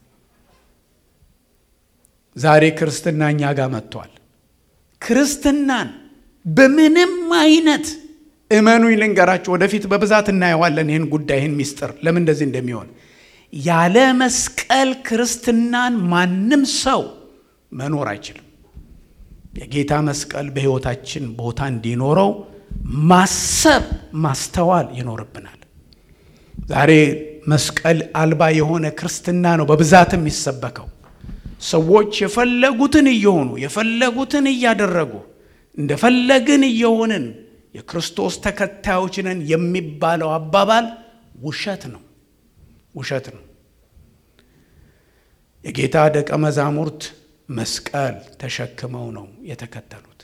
ዛሬ ክርስትና እኛ ጋር መጥቷል። ክርስትናን በምንም አይነት እመኑኝ ልንገራችሁ፣ ወደፊት በብዛት እናየዋለን ይህን ጉዳይ ይህን ሚስጥር ለምን እንደዚህ እንደሚሆን። ያለ መስቀል ክርስትናን ማንም ሰው መኖር አይችልም። የጌታ መስቀል በሕይወታችን ቦታ እንዲኖረው ማሰብ ማስተዋል ይኖርብናል። ዛሬ መስቀል አልባ የሆነ ክርስትና ነው በብዛት የሚሰበከው። ሰዎች የፈለጉትን እየሆኑ የፈለጉትን እያደረጉ እንደፈለግን እየሆንን የክርስቶስ ተከታዮች ነን የሚባለው አባባል ውሸት ነው፣ ውሸት ነው። የጌታ ደቀ መዛሙርት መስቀል ተሸክመው ነው የተከተሉት።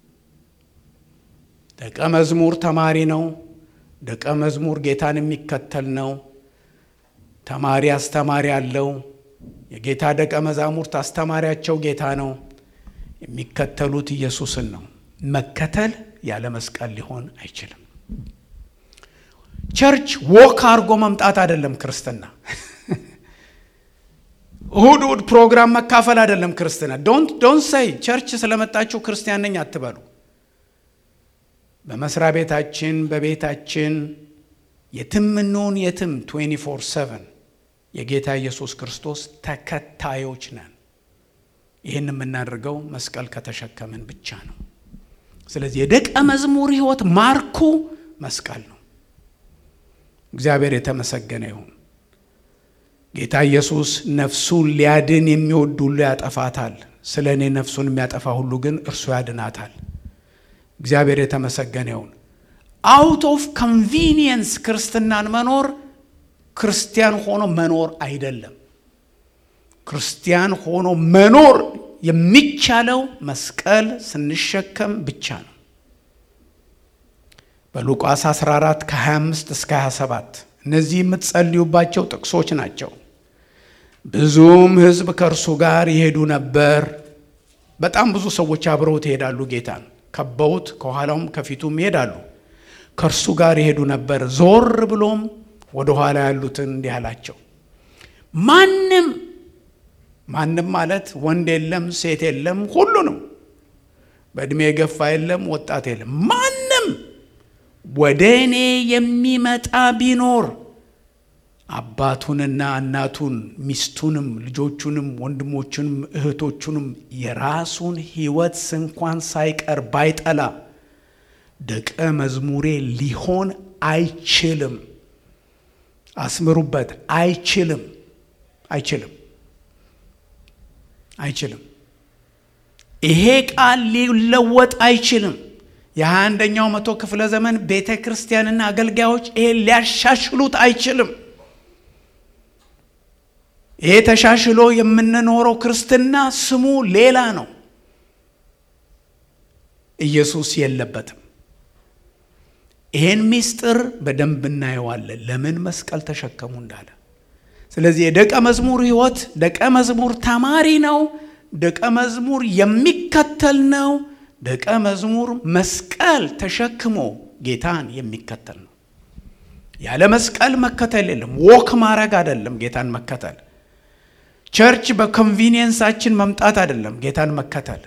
ደቀ መዝሙር ተማሪ ነው። ደቀ መዝሙር ጌታን የሚከተል ነው። ተማሪ አስተማሪ አለው። የጌታ ደቀ መዛሙርት አስተማሪያቸው ጌታ ነው። የሚከተሉት ኢየሱስን ነው። መከተል ያለ መስቀል ሊሆን አይችልም። ቸርች ወክ አድርጎ መምጣት አይደለም ክርስትና። እሁድ እሁድ ፕሮግራም መካፈል አይደለም ክርስትና። ዶንት ዶንት ሰይ ቸርች ስለመጣችሁ ክርስቲያን ነኝ አትበሉ። በመስሪያ ቤታችን በቤታችን የትም እንሁን የትም 24 7 የጌታ ኢየሱስ ክርስቶስ ተከታዮች ነን። ይህን የምናደርገው መስቀል ከተሸከምን ብቻ ነው። ስለዚህ የደቀ መዝሙር ሕይወት ማርኩ መስቀል ነው። እግዚአብሔር የተመሰገነ ይሁን። ጌታ ኢየሱስ ነፍሱን ሊያድን የሚወድ ሁሉ ያጠፋታል፣ ስለ እኔ ነፍሱን የሚያጠፋ ሁሉ ግን እርሱ ያድናታል። እግዚአብሔር የተመሰገነ ይሁን። አውት ኦፍ ኮንቪኒየንስ ክርስትናን መኖር ክርስቲያን ሆኖ መኖር አይደለም። ክርስቲያን ሆኖ መኖር የሚቻለው መስቀል ስንሸከም ብቻ ነው። በሉቃስ 14 ከ25 እስከ 27 እነዚህ የምትጸልዩባቸው ጥቅሶች ናቸው። ብዙም ሕዝብ ከእርሱ ጋር ይሄዱ ነበር። በጣም ብዙ ሰዎች አብረውት ይሄዳሉ። ጌታን ከበውት ከኋላውም ከፊቱም ይሄዳሉ። ከእርሱ ጋር ይሄዱ ነበር። ዞር ብሎም ወደ ኋላ ያሉትን እንዲህ አላቸው፣ ማንም ማንም ማለት ወንድ የለም ሴት የለም፣ ሁሉንም በዕድሜ የገፋ የለም ወጣት የለም። ማንም ወደ እኔ የሚመጣ ቢኖር አባቱንና እናቱን ሚስቱንም ልጆቹንም ወንድሞቹንም እህቶቹንም የራሱን ሕይወት እንኳን ሳይቀር ባይጠላ ደቀ መዝሙሬ ሊሆን አይችልም። አስምሩበት። አይችልም፣ አይችልም፣ አይችልም። ይሄ ቃል ሊለወጥ አይችልም። የሃያ አንደኛው መቶ ክፍለ ዘመን ቤተ ክርስቲያንና አገልጋዮች ይሄ ሊያሻሽሉት አይችልም። ይሄ ተሻሽሎ የምንኖረው ክርስትና ስሙ ሌላ ነው። ኢየሱስ የለበትም። ይሄን ምስጢር በደንብ እናየዋለን፣ ለምን መስቀል ተሸከሙ እንዳለ። ስለዚህ የደቀ መዝሙር ሕይወት ደቀ መዝሙር ተማሪ ነው። ደቀ መዝሙር የሚከተል ነው። ደቀ መዝሙር መስቀል ተሸክሞ ጌታን የሚከተል ነው። ያለ መስቀል መከተል የለም። ወክ ማድረግ አይደለም ጌታን መከተል። ቸርች በኮንቪኒየንሳችን መምጣት አይደለም ጌታን መከተል።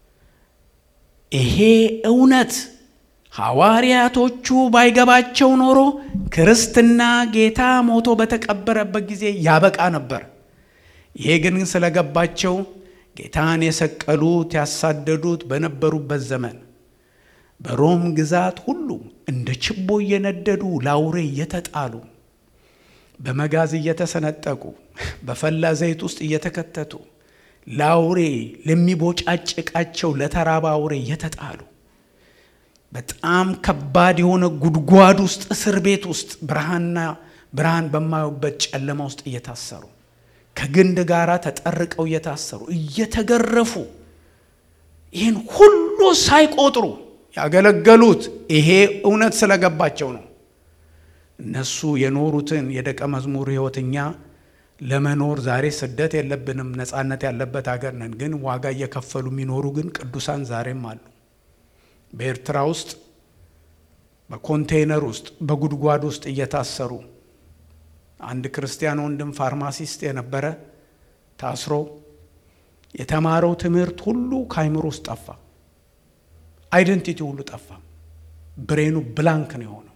ይሄ እውነት ሐዋርያቶቹ ባይገባቸው ኖሮ ክርስትና ጌታ ሞቶ በተቀበረበት ጊዜ ያበቃ ነበር። ይሄ ግን ስለገባቸው ጌታን የሰቀሉት ያሳደዱት በነበሩበት ዘመን በሮም ግዛት ሁሉ እንደ ችቦ እየነደዱ ለአውሬ እየተጣሉ በመጋዝ እየተሰነጠቁ በፈላ ዘይት ውስጥ እየተከተቱ ለአውሬ ለሚቦጫጭቃቸው ለተራባ አውሬ እየተጣሉ በጣም ከባድ የሆነ ጉድጓድ ውስጥ እስር ቤት ውስጥ ብርሃንና ብርሃን በማዩበት ጨለማ ውስጥ እየታሰሩ ከግንድ ጋር ተጠርቀው እየታሰሩ እየተገረፉ ይህን ሁሉ ሳይቆጥሩ ያገለገሉት ይሄ እውነት ስለገባቸው ነው። እነሱ የኖሩትን የደቀ መዝሙር ሕይወት እኛ ለመኖር ዛሬ ስደት የለብንም፣ ነፃነት ያለበት ሀገር ነን። ግን ዋጋ እየከፈሉ የሚኖሩ ግን ቅዱሳን ዛሬም አሉ። በኤርትራ ውስጥ በኮንቴይነር ውስጥ በጉድጓድ ውስጥ እየታሰሩ አንድ ክርስቲያን ወንድም ፋርማሲስት የነበረ ታስሮ የተማረው ትምህርት ሁሉ ከአይምሮ ውስጥ ጠፋ። አይደንቲቲ ሁሉ ጠፋ። ብሬኑ ብላንክ ነው የሆነው።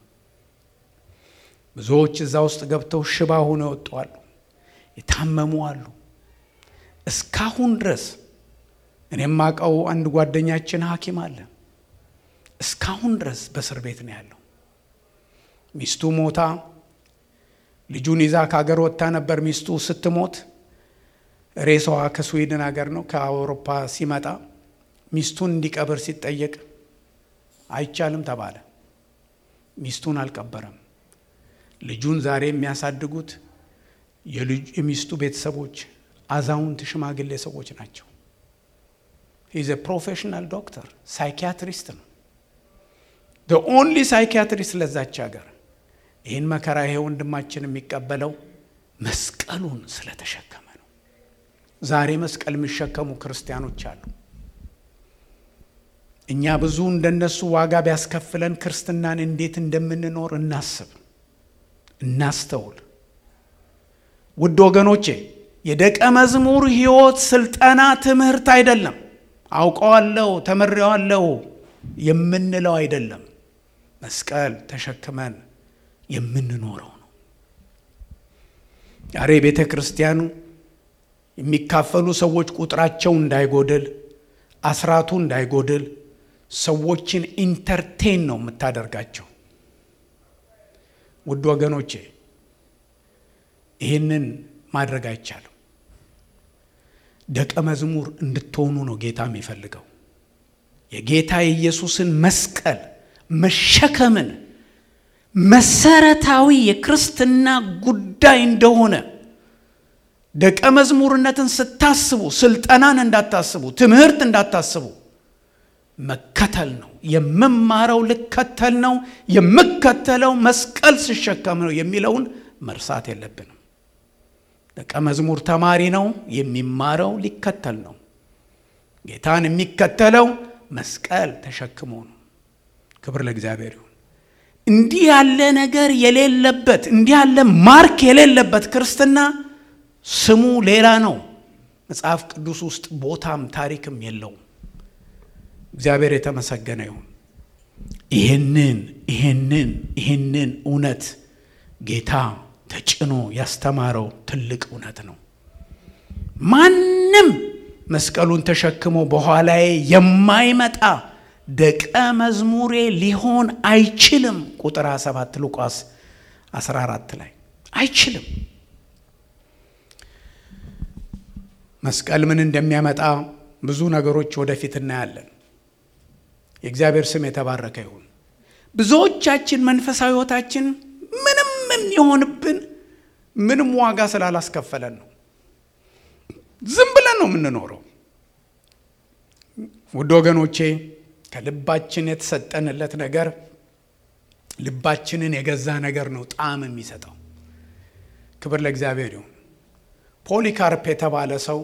ብዙዎች እዛ ውስጥ ገብተው ሽባ ሆነው ይወጡዋሉ። የታመሙ አሉ። እስካሁን ድረስ እኔም አውቀው አንድ ጓደኛችን ሐኪም አለ። እስካሁን ድረስ በእስር ቤት ነው ያለው። ሚስቱ ሞታ ልጁን ይዛ ከሀገር ወጥታ ነበር። ሚስቱ ስትሞት ሬሳዋ ከስዊድን ሀገር ነው ከአውሮፓ ሲመጣ ሚስቱን እንዲቀብር ሲጠየቅ አይቻልም ተባለ። ሚስቱን አልቀበረም። ልጁን ዛሬ የሚያሳድጉት የሚስቱ ቤተሰቦች አዛውንት ሽማግሌ ሰዎች ናቸው። ሂዝ ፕሮፌሽናል ዶክተር ሳይኪያትሪስት ነው። ኦንሊ ሳይኪያትሪስት ለዛች ሀገር። ይህን መከራ ይሄ ወንድማችን የሚቀበለው መስቀሉን ስለተሸከመ ነው። ዛሬ መስቀል የሚሸከሙ ክርስቲያኖች አሉ። እኛ ብዙ እንደነሱ ዋጋ ቢያስከፍለን ክርስትናን እንዴት እንደምንኖር እናስብ፣ እናስተውል። ውድ ወገኖቼ የደቀ መዝሙር ሕይወት ስልጠና ትምህርት አይደለም። አውቀዋለሁ ተምሬዋለሁ የምንለው አይደለም። መስቀል ተሸክመን የምንኖረው ነው። ዛሬ ቤተ ክርስቲያኑ የሚካፈሉ ሰዎች ቁጥራቸው እንዳይጎድል፣ አስራቱ እንዳይጎድል ሰዎችን ኢንተርቴን ነው የምታደርጋቸው። ውድ ወገኖቼ ይህንን ማድረግ አይቻልም። ደቀ መዝሙር እንድትሆኑ ነው ጌታ የሚፈልገው። የጌታ የኢየሱስን መስቀል መሸከምን መሰረታዊ የክርስትና ጉዳይ እንደሆነ ደቀ መዝሙርነትን ስታስቡ ስልጠናን እንዳታስቡ፣ ትምህርት እንዳታስቡ፣ መከተል ነው። የምማረው ልከተል ነው፣ የምከተለው መስቀል ስሸከም ነው የሚለውን መርሳት የለብንም። ደቀ መዝሙር ተማሪ ነው፣ የሚማረው ሊከተል ነው። ጌታን የሚከተለው መስቀል ተሸክሞ ነው። ክብር ለእግዚአብሔር ይሁን። እንዲህ ያለ ነገር የሌለበት እንዲህ ያለ ማርክ የሌለበት ክርስትና ስሙ ሌላ ነው። መጽሐፍ ቅዱስ ውስጥ ቦታም ታሪክም የለውም። እግዚአብሔር የተመሰገነ ይሁን። ይህንን ይህንን ይህንን እውነት ጌታ ተጭኖ ያስተማረው ትልቅ እውነት ነው። ማንም መስቀሉን ተሸክሞ በኋላዬ የማይመጣ ደቀ መዝሙሬ ሊሆን አይችልም። ቁጥር 27 ሉቃስ 14 ላይ አይችልም። መስቀል ምን እንደሚያመጣ ብዙ ነገሮች ወደፊት እናያለን። የእግዚአብሔር ስም የተባረከ ይሁን። ብዙዎቻችን መንፈሳዊ ሕይወታችን ምንም የሚሆንብን ምንም ዋጋ ስላላስከፈለን ነው። ዝም ብለን ነው የምንኖረው። ውድ ወገኖቼ ከልባችን የተሰጠንለት ነገር ልባችንን የገዛ ነገር ነው ጣዕም የሚሰጠው። ክብር ለእግዚአብሔር ይሁን። ፖሊካርፕ የተባለ ሰው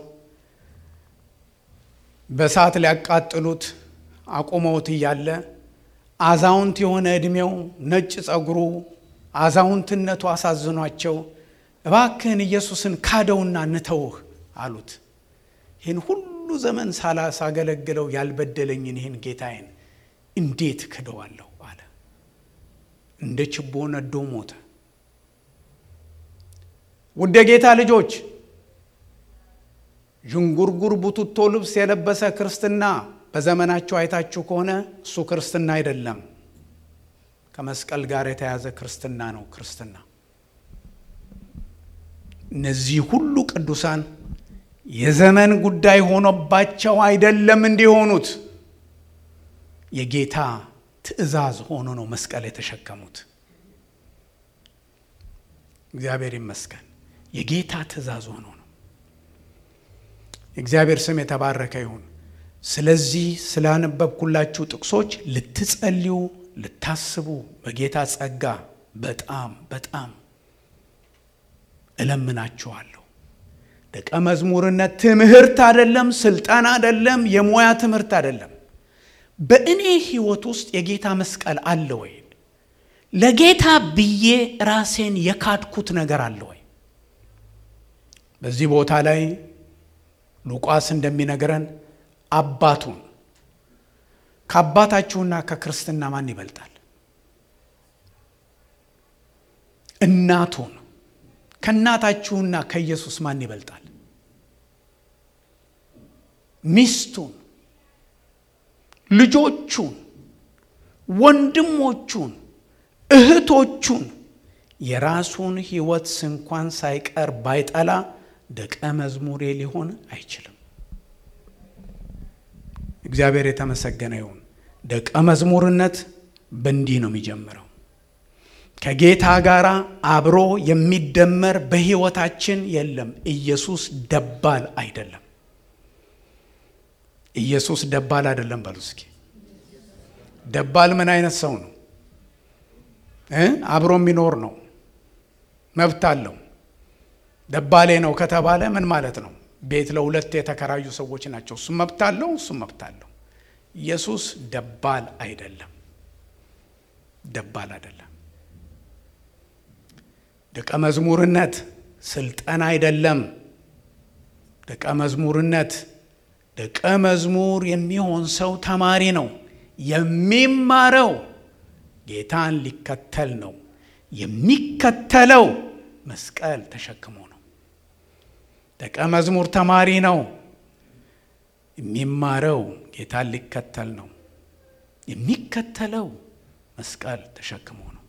በእሳት ሊያቃጥሉት አቁመውት እያለ አዛውንት የሆነ ዕድሜው ነጭ ጸጉሩ አዛውንትነቱ አሳዝኗቸው እባክህን ኢየሱስን ካደውና እንተውህ አሉት። ይህን ሁሉ ዘመን ሳላሳገለግለው ያልበደለኝን ይህን ጌታዬን እንዴት ክደዋለሁ አለ። እንደ ችቦ ነዶ ሞተ። ውድ የጌታ ልጆች ዥንጉርጉር ቡቱቶ ልብስ የለበሰ ክርስትና በዘመናችሁ አይታችሁ ከሆነ እሱ ክርስትና አይደለም። ከመስቀል ጋር የተያዘ ክርስትና ነው ክርስትና። እነዚህ ሁሉ ቅዱሳን የዘመን ጉዳይ ሆኖባቸው አይደለም እንዲሆኑት የጌታ ትእዛዝ ሆኖ ነው መስቀል የተሸከሙት። እግዚአብሔር ይመስገን። የጌታ ትእዛዝ ሆኖ ነው። የእግዚአብሔር ስም የተባረከ ይሁን። ስለዚህ ስላነበብኩላችሁ ጥቅሶች ልትጸልዩ፣ ልታስቡ በጌታ ጸጋ በጣም በጣም እለምናችኋለሁ። ደቀ መዝሙርነት ትምህርት አይደለም፣ ስልጠና አይደለም፣ የሙያ ትምህርት አይደለም። በእኔ ሕይወት ውስጥ የጌታ መስቀል አለ ወይ? ለጌታ ብዬ ራሴን የካድኩት ነገር አለ ወይ? በዚህ ቦታ ላይ ሉቃስ እንደሚነግረን አባቱን ከአባታችሁና ከክርስትና ማን ይበልጣል? እናቱን ከእናታችሁና ከኢየሱስ ማን ይበልጣል? ሚስቱን፣ ልጆቹን፣ ወንድሞቹን፣ እህቶቹን የራሱን ሕይወት ስንኳን ሳይቀር ባይጠላ ደቀ መዝሙሬ ሊሆን አይችልም። እግዚአብሔር የተመሰገነ ይሁን። ደቀ መዝሙርነት በእንዲህ ነው የሚጀምረው። ከጌታ ጋር አብሮ የሚደመር በሕይወታችን የለም። ኢየሱስ ደባል አይደለም። ኢየሱስ ደባል አይደለም። በሉ እስኪ ደባል ምን አይነት ሰው ነው? አብሮ የሚኖር ነው፣ መብት አለው። ደባሌ ነው ከተባለ ምን ማለት ነው? ቤት ለሁለት የተከራዩ ሰዎች ናቸው። እሱም መብት አለው፣ እሱም መብት አለው። ኢየሱስ ደባል አይደለም፣ ደባል አይደለም። ደቀ መዝሙርነት ስልጠና አይደለም። ደቀ መዝሙርነት ደቀ መዝሙር የሚሆን ሰው ተማሪ ነው። የሚማረው ጌታን ሊከተል ነው። የሚከተለው መስቀል ተሸክሞ ነው። ደቀ መዝሙር ተማሪ ነው። የሚማረው ጌታን ሊከተል ነው። የሚከተለው መስቀል ተሸክሞ ነው።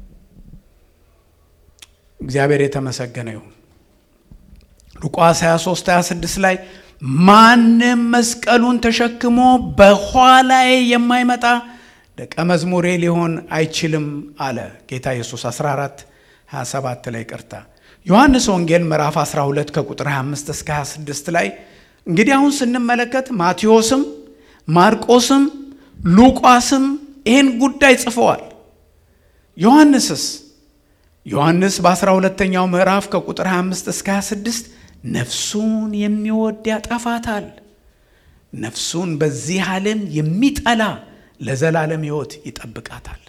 እግዚአብሔር የተመሰገነ ይሁን። ሉቃስ 23 26 ላይ ማንም መስቀሉን ተሸክሞ በኋላዬ የማይመጣ ደቀ መዝሙሬ ሊሆን አይችልም አለ ጌታ ኢየሱስ 14 27 ላይ ቅርታ ዮሐንስ ወንጌል ምዕራፍ 12 ከቁጥር 25 እስከ 26 ላይ እንግዲህ አሁን ስንመለከት ማቴዎስም ማርቆስም ሉቃስም ይህን ጉዳይ ጽፈዋል። ዮሐንስስ ዮሐንስ በ12ተኛው ምዕራፍ ከቁጥር 25 እስከ 26 ነፍሱን የሚወድ ያጠፋታል፣ ነፍሱን በዚህ ዓለም የሚጠላ ለዘላለም ሕይወት ይጠብቃታል።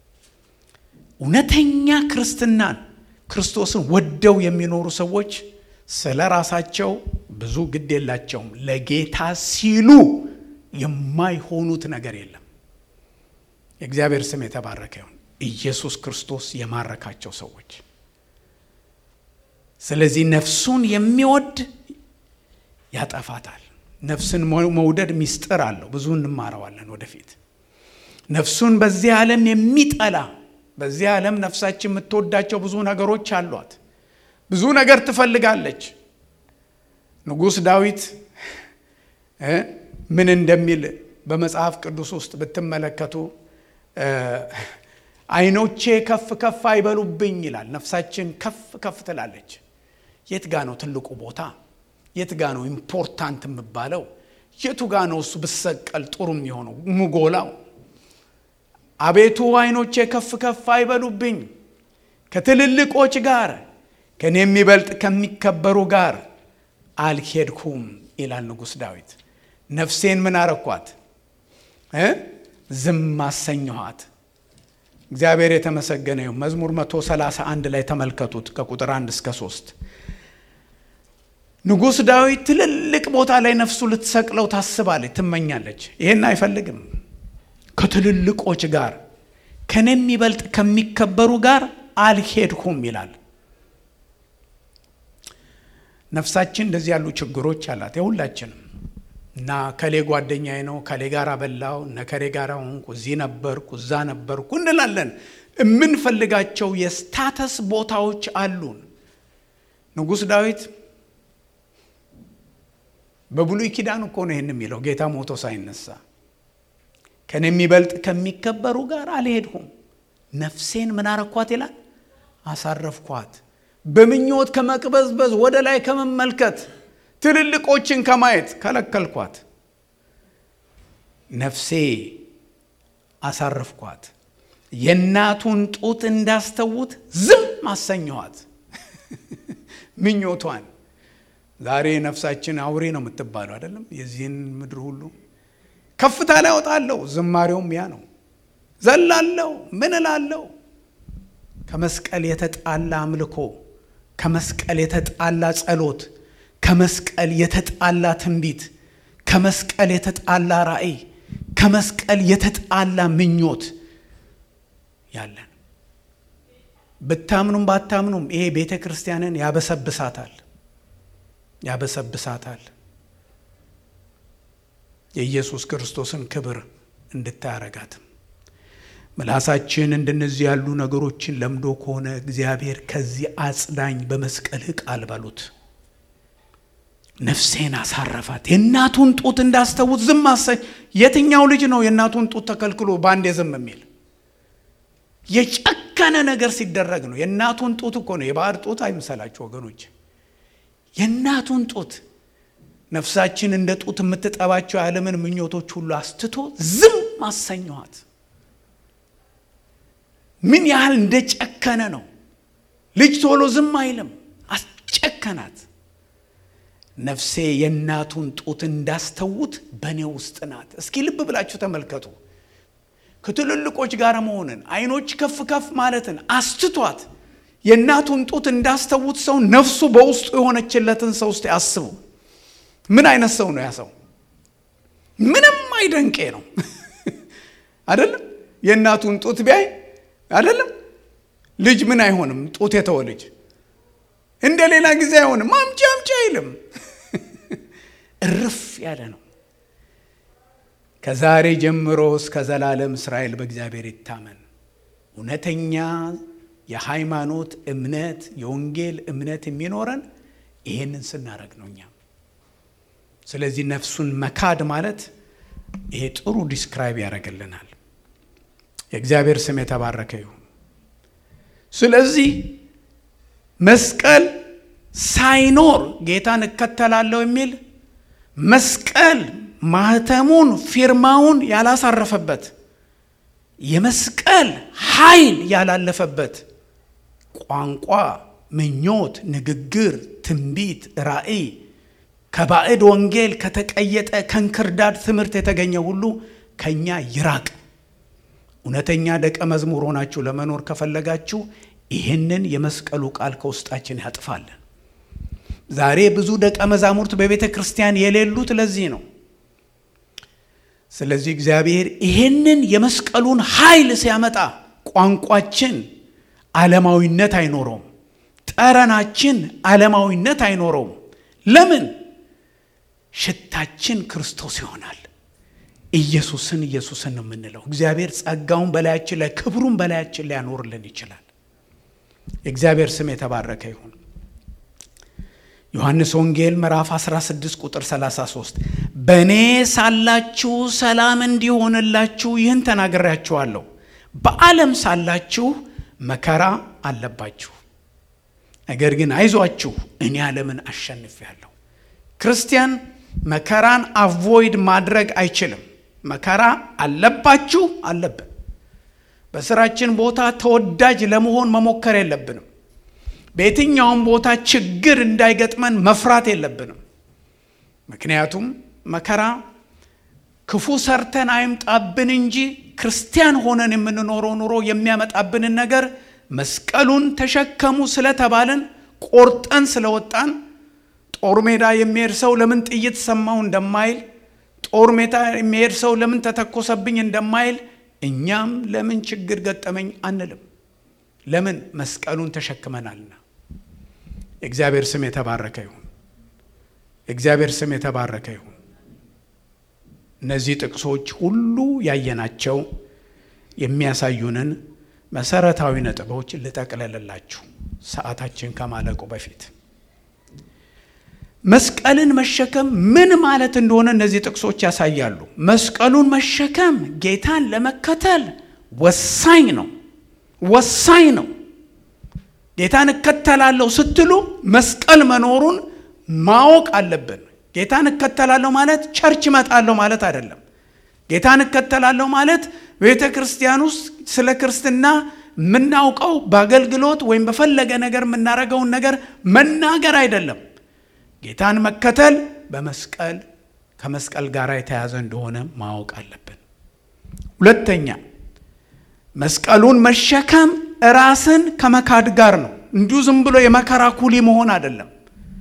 እውነተኛ ክርስትናን ክርስቶስን ወደው የሚኖሩ ሰዎች ስለ ራሳቸው ብዙ ግድ የላቸውም። ለጌታ ሲሉ የማይሆኑት ነገር የለም። የእግዚአብሔር ስም የተባረከ ይሁን። ኢየሱስ ክርስቶስ የማረካቸው ሰዎች። ስለዚህ ነፍሱን የሚወድ ያጠፋታል። ነፍስን መውደድ ሚስጥር አለው። ብዙ እንማረዋለን ወደፊት። ነፍሱን በዚህ ዓለም የሚጠላ በዚህ ዓለም ነፍሳችን የምትወዳቸው ብዙ ነገሮች አሏት። ብዙ ነገር ትፈልጋለች። ንጉሥ ዳዊት ምን እንደሚል በመጽሐፍ ቅዱስ ውስጥ ብትመለከቱ ዓይኖቼ ከፍ ከፍ አይበሉብኝ ይላል። ነፍሳችን ከፍ ከፍ ትላለች። የት ጋ ነው ትልቁ ቦታ? የት ጋ ነው ኢምፖርታንት የምባለው? የቱ ጋ ነው እሱ ብሰቀል ጥሩ የሚሆነው ምጎላው? አቤቱ ዓይኖቼ ከፍ ከፍ አይበሉብኝ፣ ከትልልቆች ጋር ከእኔ የሚበልጥ ከሚከበሩ ጋር አልሄድኩም ይላል ንጉሥ ዳዊት። ነፍሴን ምን አረኳት? ዝም አሰኘኋት። እግዚአብሔር የተመሰገነ ይሁን። መዝሙር 131 ላይ ተመልከቱት ከቁጥር 1 እስከ 3 ንጉሥ ዳዊት ትልልቅ ቦታ ላይ ነፍሱ ልትሰቅለው ታስባለች፣ ትመኛለች። ይሄን አይፈልግም። ከትልልቆች ጋር ከኔ የሚበልጥ ከሚከበሩ ጋር አልሄድኩም ይላል። ነፍሳችን እንደዚህ ያሉ ችግሮች አላት የሁላችንም እና ከሌ ጓደኛዬ ነው ከሌ ጋር በላው እነ ከሌ ጋር ሆንኩ እዚህ ነበርኩ እዛ ነበርኩ እንላለን የምንፈልጋቸው የስታተስ ቦታዎች አሉን ንጉሥ ዳዊት በብሉይ ኪዳን እኮ ነው ይህን የሚለው ጌታ ሞቶ ሳይነሳ ከኔ የሚበልጥ ከሚከበሩ ጋር አልሄድሁም ነፍሴን ምን አረኳት ይላል አሳረፍኳት በምኞት ከመቅበዝበዝ ወደ ላይ ከመመልከት ትልልቆችን ከማየት ከለከልኳት ነፍሴ አሳረፍኳት የእናቱን ጡት እንዳስተውት ዝም አሰኘኋት ምኞቷን ዛሬ ነፍሳችን አውሬ ነው የምትባለው አይደለም የዚህን ምድር ሁሉ ከፍታ ላይ ወጣለሁ ዝማሬውም ያ ነው ዘላለው ምን እላለው ከመስቀል የተጣላ አምልኮ ከመስቀል የተጣላ ጸሎት ከመስቀል የተጣላ ትንቢት ከመስቀል የተጣላ ራእይ ከመስቀል የተጣላ ምኞት ያለን ብታምኑም ባታምኑም ይሄ ቤተ ክርስቲያንን ያበሰብሳታል ያበሰብሳታል የኢየሱስ ክርስቶስን ክብር እንድታያረጋትም ምላሳችን እንደነዚህ ያሉ ነገሮችን ለምዶ ከሆነ እግዚአብሔር ከዚህ አጽዳኝ በመስቀልህ ቃል በሉት ነፍሴን አሳረፋት የእናቱን ጡት እንዳስተውት ዝም አሰኝ የትኛው ልጅ ነው የእናቱን ጡት ተከልክሎ በአንዴ ዝም የሚል የጨከነ ነገር ሲደረግ ነው የእናቱን ጡት እኮ ነው የባዕድ ጡት አይምሰላችሁ ወገኖች የእናቱን ጡት ነፍሳችን እንደ ጡት የምትጠባቸው የዓለምን ምኞቶች ሁሉ አስትቶ ዝም አሰኘኋት ምን ያህል እንደ ጨከነ ነው ልጅ ቶሎ ዝም አይልም አስጨከናት ነፍሴ የእናቱን ጡት እንዳስተውት በእኔ ውስጥ ናት እስኪ ልብ ብላችሁ ተመልከቱ ከትልልቆች ጋር መሆንን አይኖች ከፍ ከፍ ማለትን አስትቷት የእናቱን ጡት እንዳስተውት ሰው ነፍሱ በውስጡ የሆነችለትን ሰው ውስጥ ያስቡ ምን አይነት ሰው ነው ያ ሰው ምንም አይደንቄ ነው አይደለም የእናቱን ጡት ቢያይ አይደለም ልጅ ምን አይሆንም ጡት የተወ ልጅ እንደ ሌላ ጊዜ አይሆንም አምጪ አምጪ አይልም እርፍ ያለ ነው ከዛሬ ጀምሮ እስከ ዘላለም እስራኤል በእግዚአብሔር ይታመን እውነተኛ የሃይማኖት እምነት የወንጌል እምነት የሚኖረን ይሄንን ስናደረግ ነው እኛም ስለዚህ ነፍሱን መካድ ማለት ይሄ ጥሩ ዲስክራይብ ያደርግልናል የእግዚአብሔር ስም የተባረከ ይሁን ስለዚህ መስቀል ሳይኖር ጌታን እከተላለሁ የሚል መስቀል ማህተሙን ፊርማውን ያላሳረፈበት የመስቀል ኃይል ያላለፈበት ቋንቋ ምኞት ንግግር ትንቢት ራእይ ከባዕድ ወንጌል ከተቀየጠ ከንክርዳድ ትምህርት የተገኘ ሁሉ ከኛ ይራቅ እውነተኛ ደቀ መዝሙር ሆናችሁ ለመኖር ከፈለጋችሁ ይህንን የመስቀሉ ቃል ከውስጣችን ያጥፋለን ዛሬ ብዙ ደቀ መዛሙርት በቤተ ክርስቲያን የሌሉት ለዚህ ነው ስለዚህ እግዚአብሔር ይህንን የመስቀሉን ኃይል ሲያመጣ ቋንቋችን ዓለማዊነት አይኖረውም ጠረናችን ዓለማዊነት አይኖረውም ለምን ሽታችን ክርስቶስ ይሆናል ኢየሱስን ኢየሱስን ነው የምንለው እግዚአብሔር ጸጋውን በላያችን ላይ ክብሩን በላያችን ላይ ያኖርልን ይችላል የእግዚአብሔር ስም የተባረከ ይሁን ዮሐንስ ወንጌል ምዕራፍ 16 ቁጥር 33 በእኔ ሳላችሁ ሰላም እንዲሆንላችሁ ይህን ተናግሬያችኋለሁ በዓለም ሳላችሁ መከራ አለባችሁ ነገር ግን አይዟችሁ እኔ ዓለምን አሸንፌያለሁ ክርስቲያን መከራን አቮይድ ማድረግ አይችልም መከራ አለባችሁ አለብን በስራችን ቦታ ተወዳጅ ለመሆን መሞከር የለብንም በየትኛውም ቦታ ችግር እንዳይገጥመን መፍራት የለብንም ምክንያቱም መከራ ክፉ ሰርተን አይምጣብን እንጂ ክርስቲያን ሆነን የምንኖረው ኑሮ የሚያመጣብንን ነገር መስቀሉን ተሸከሙ ስለተባልን ቆርጠን ስለወጣን ጦር ሜዳ የሚሄድ ሰው ለምን ጥይት ሰማው እንደማይል ጦር ሜዳ የሚሄድ ሰው ለምን ተተኮሰብኝ እንደማይል እኛም ለምን ችግር ገጠመኝ አንልም ለምን መስቀሉን ተሸክመናልና የእግዚአብሔር ስም የተባረከ ይሁን የእግዚአብሔር ስም የተባረከ ይሁን። እነዚህ ጥቅሶች ሁሉ ያየናቸው የሚያሳዩንን መሰረታዊ ነጥቦች ልጠቅለልላችሁ ሰዓታችን ከማለቁ በፊት መስቀልን መሸከም ምን ማለት እንደሆነ እነዚህ ጥቅሶች ያሳያሉ። መስቀሉን መሸከም ጌታን ለመከተል ወሳኝ ነው፣ ወሳኝ ነው። ጌታን እከተላለሁ ስትሉ መስቀል መኖሩን ማወቅ አለብን። ጌታን እከተላለሁ ማለት ቸርች እመጣለሁ ማለት አይደለም። ጌታን እከተላለሁ ማለት ቤተ ክርስቲያን ውስጥ ስለ ክርስትና የምናውቀው በአገልግሎት ወይም በፈለገ ነገር የምናደርገውን ነገር መናገር አይደለም። ጌታን መከተል በመስቀል ከመስቀል ጋር የተያዘ እንደሆነ ማወቅ አለብን። ሁለተኛ መስቀሉን መሸከም ራስን ከመካድ ጋር ነው። እንዲሁ ዝም ብሎ የመከራ ኩሊ መሆን አይደለም።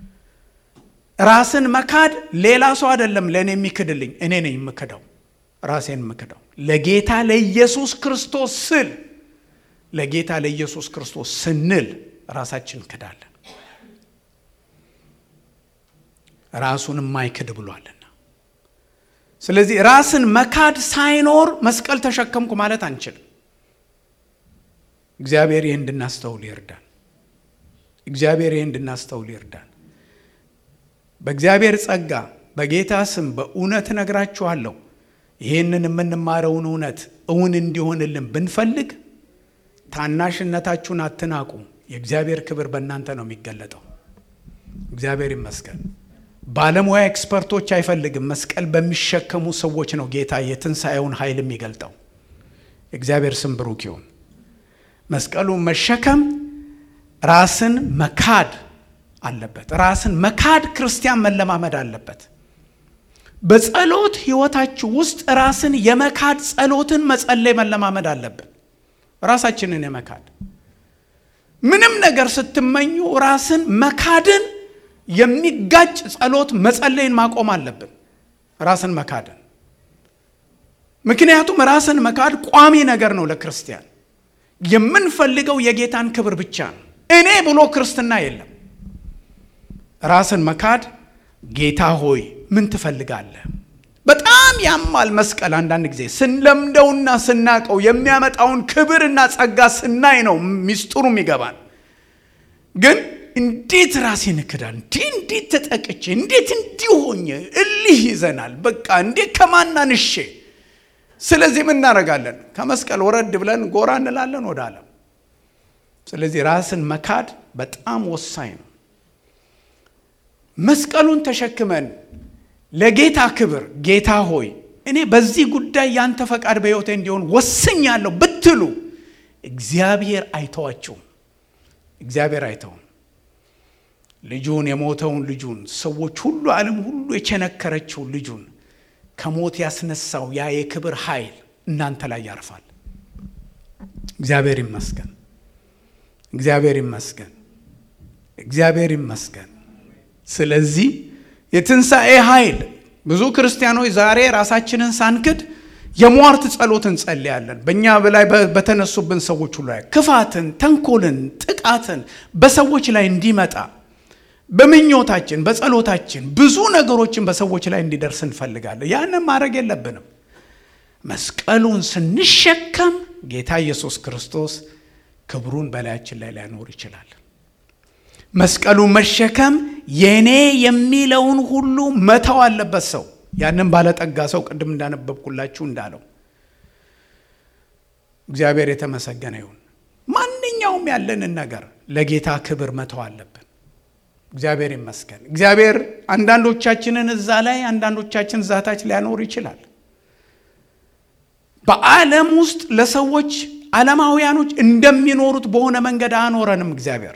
ራስን መካድ ሌላ ሰው አይደለም ለእኔ የሚክድልኝ፣ እኔ ነኝ የምክደው፣ ራሴን የምክደው ለጌታ ለኢየሱስ ክርስቶስ ስል ለጌታ ለኢየሱስ ክርስቶስ ስንል ራሳችን ክዳለን። ራሱን የማይክድ ብሏልና። ስለዚህ ራስን መካድ ሳይኖር መስቀል ተሸከምኩ ማለት አንችልም። እግዚአብሔር ይህ እንድናስተውል ይርዳን። እግዚአብሔር ይህ እንድናስተውል ይርዳን። በእግዚአብሔር ጸጋ በጌታ ስም በእውነት እነግራችኋለሁ ይህንን የምንማረውን እውነት እውን እንዲሆንልን ብንፈልግ ታናሽነታችሁን አትናቁ። የእግዚአብሔር ክብር በእናንተ ነው የሚገለጠው። እግዚአብሔር ይመስገን። ባለሙያ ኤክስፐርቶች አይፈልግም። መስቀል በሚሸከሙ ሰዎች ነው ጌታ የትንሣኤውን ኃይል የሚገልጠው። እግዚአብሔር ስም ብሩክ ይሁን። መስቀሉን መሸከም ራስን መካድ አለበት። ራስን መካድ ክርስቲያን መለማመድ አለበት። በጸሎት ሕይወታችሁ ውስጥ ራስን የመካድ ጸሎትን መጸለይ መለማመድ አለብን። ራሳችንን የመካድ ምንም ነገር ስትመኙ ራስን መካድን የሚጋጭ ጸሎት መጸለይን ማቆም አለብን። ራስን መካድን ምክንያቱም ራስን መካድ ቋሚ ነገር ነው ለክርስቲያን። የምንፈልገው የጌታን ክብር ብቻ ነው። እኔ ብሎ ክርስትና የለም። ራስን መካድ ጌታ ሆይ ምን ትፈልጋለህ? በጣም ያማል መስቀል። አንዳንድ ጊዜ ስንለምደውና ስናቀው የሚያመጣውን ክብርና ጸጋ ስናይ ነው ሚስጥሩ ይገባል። ግን እንዴት ራሴን እክዳል? እንዲህ እንዴት ተጠቅቼ እንዴት እንዲህ ሆኜ እልህ ይዘናል። በቃ እንዴት ከማናንሼ ስለዚህ ምን እናደርጋለን? ከመስቀል ወረድ ብለን ጎራ እንላለን ወደ ዓለም። ስለዚህ ራስን መካድ በጣም ወሳኝ ነው። መስቀሉን ተሸክመን ለጌታ ክብር ጌታ ሆይ እኔ በዚህ ጉዳይ ያንተ ፈቃድ በሕይወቴ እንዲሆን ወስኛለሁ ብትሉ እግዚአብሔር አይተዋችሁም። እግዚአብሔር አይተውም። ልጁን የሞተውን ልጁን ሰዎች ሁሉ ዓለም ሁሉ የቸነከረችውን ልጁን ከሞት ያስነሳው ያ የክብር ኃይል እናንተ ላይ ያርፋል። እግዚአብሔር ይመስገን። እግዚአብሔር ይመስገን። እግዚአብሔር ይመስገን። ስለዚህ የትንሣኤ ኃይል ብዙ ክርስቲያኖች ዛሬ ራሳችንን ሳንክድ የሟርት ጸሎት እንጸልያለን። በእኛ ላይ በተነሱብን ሰዎች ሁሉ ላይ ክፋትን፣ ተንኮልን፣ ጥቃትን በሰዎች ላይ እንዲመጣ በምኞታችን በጸሎታችን ብዙ ነገሮችን በሰዎች ላይ እንዲደርስ እንፈልጋለን። ያንን ማድረግ የለብንም። መስቀሉን ስንሸከም ጌታ ኢየሱስ ክርስቶስ ክብሩን በላያችን ላይ ሊያኖር ይችላል። መስቀሉን መሸከም የኔ የሚለውን ሁሉ መተው አለበት ሰው። ያንን ባለጠጋ ሰው ቅድም እንዳነበብኩላችሁ እንዳለው እግዚአብሔር የተመሰገነ ይሁን። ማንኛውም ያለንን ነገር ለጌታ ክብር መተው አለብን። እግዚአብሔር ይመስገን። እግዚአብሔር አንዳንዶቻችንን እዛ ላይ አንዳንዶቻችን ዛታች ሊያኖር ይችላል። በዓለም ውስጥ ለሰዎች ዓለማውያኖች እንደሚኖሩት በሆነ መንገድ አኖረንም እግዚአብሔር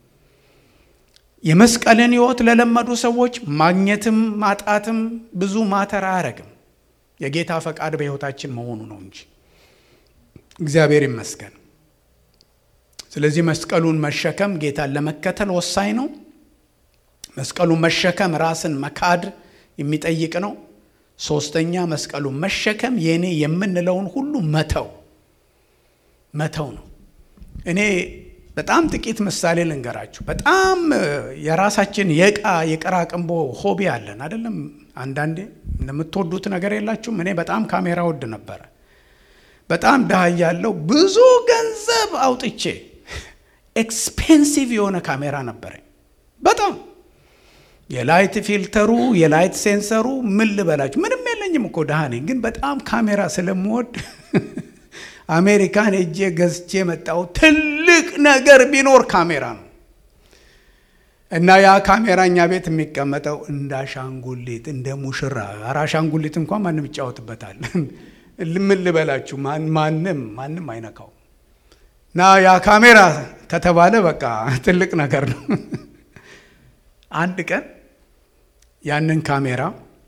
የመስቀልን ሕይወት ለለመዱ ሰዎች ማግኘትም ማጣትም ብዙ ማተር አያረግም። የጌታ ፈቃድ በሕይወታችን መሆኑ ነው እንጂ እግዚአብሔር ይመስገን። ስለዚህ መስቀሉን መሸከም ጌታን ለመከተል ወሳኝ ነው። መስቀሉን መሸከም ራስን መካድ የሚጠይቅ ነው። ሶስተኛ መስቀሉን መሸከም የእኔ የምንለውን ሁሉ መተው መተው ነው። እኔ በጣም ጥቂት ምሳሌ ልንገራችሁ። በጣም የራሳችን የዕቃ የቀራቅንቦ ሆቢ አለን አይደለም። አንዳንዴ እንደምትወዱት ነገር የላችሁም። እኔ በጣም ካሜራ ወድ ነበረ። በጣም ድሃ ያለው ብዙ ገንዘብ አውጥቼ ኤክስፔንሲቭ የሆነ ካሜራ ነበረኝ። በጣም የላይት ፊልተሩ የላይት ሴንሰሩ ምን ልበላችሁ፣ ምንም የለኝም እኮ ድሃ ነኝ። ግን በጣም ካሜራ ስለምወድ አሜሪካን ሄጄ ገዝቼ መጣው። ትልቅ ነገር ቢኖር ካሜራ ነው። እና ያ ካሜራ እኛ ቤት የሚቀመጠው እንደ አሻንጉሊት እንደ ሙሽራ። ኧረ አሻንጉሊት እንኳን ማንም ይጫወትበታል። ምን ልበላችሁ፣ ማንም ማንም አይነካው። እና ያ ካሜራ ከተባለ በቃ ትልቅ ነገር ነው። አንድ ቀን ያንን ካሜራ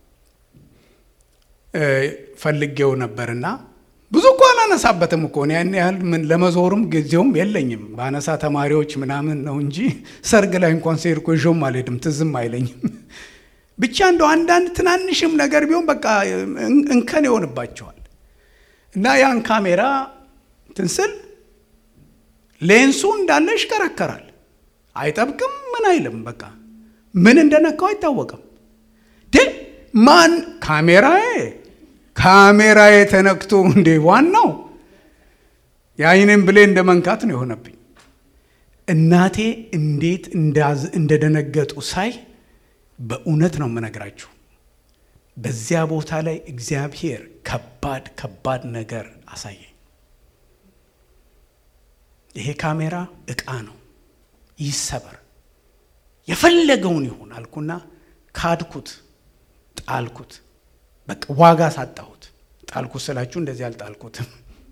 ፈልጌው ነበርና ብዙ እኮ አላነሳበትም እኮ ያን ያህል ምን ለመዞርም ጊዜውም የለኝም። በአነሳ ተማሪዎች ምናምን ነው እንጂ ሰርግ ላይ እንኳን ስሄድ እኮ ይዤውም አልሄድም፣ ትዝም አይለኝም። ብቻ እንደው አንዳንድ ትናንሽም ነገር ቢሆን በቃ እንከን ይሆንባቸዋል። እና ያን ካሜራ ትንስል ሌንሱ እንዳለ ይሽከረከራል፣ አይጠብቅም፣ ምን አይልም። በቃ ምን እንደነካው አይታወቅም። ማን ካሜራዬ ካሜራዬ ተነክቶ እንዴ! ዋናው የአይንን ብሌ እንደ መንካት ነው የሆነብኝ። እናቴ እንዴት እንደደነገጡ ሳይ በእውነት ነው የምነግራችሁ። በዚያ ቦታ ላይ እግዚአብሔር ከባድ ከባድ ነገር አሳየኝ። ይሄ ካሜራ ዕቃ ነው፣ ይሰበር፣ የፈለገውን ይሁን አልኩና ካድኩት፣ ጣልኩት። በቃ ዋጋ ሳጣሁት። ጣልኩት ስላችሁ እንደዚህ አልጣልኩትም።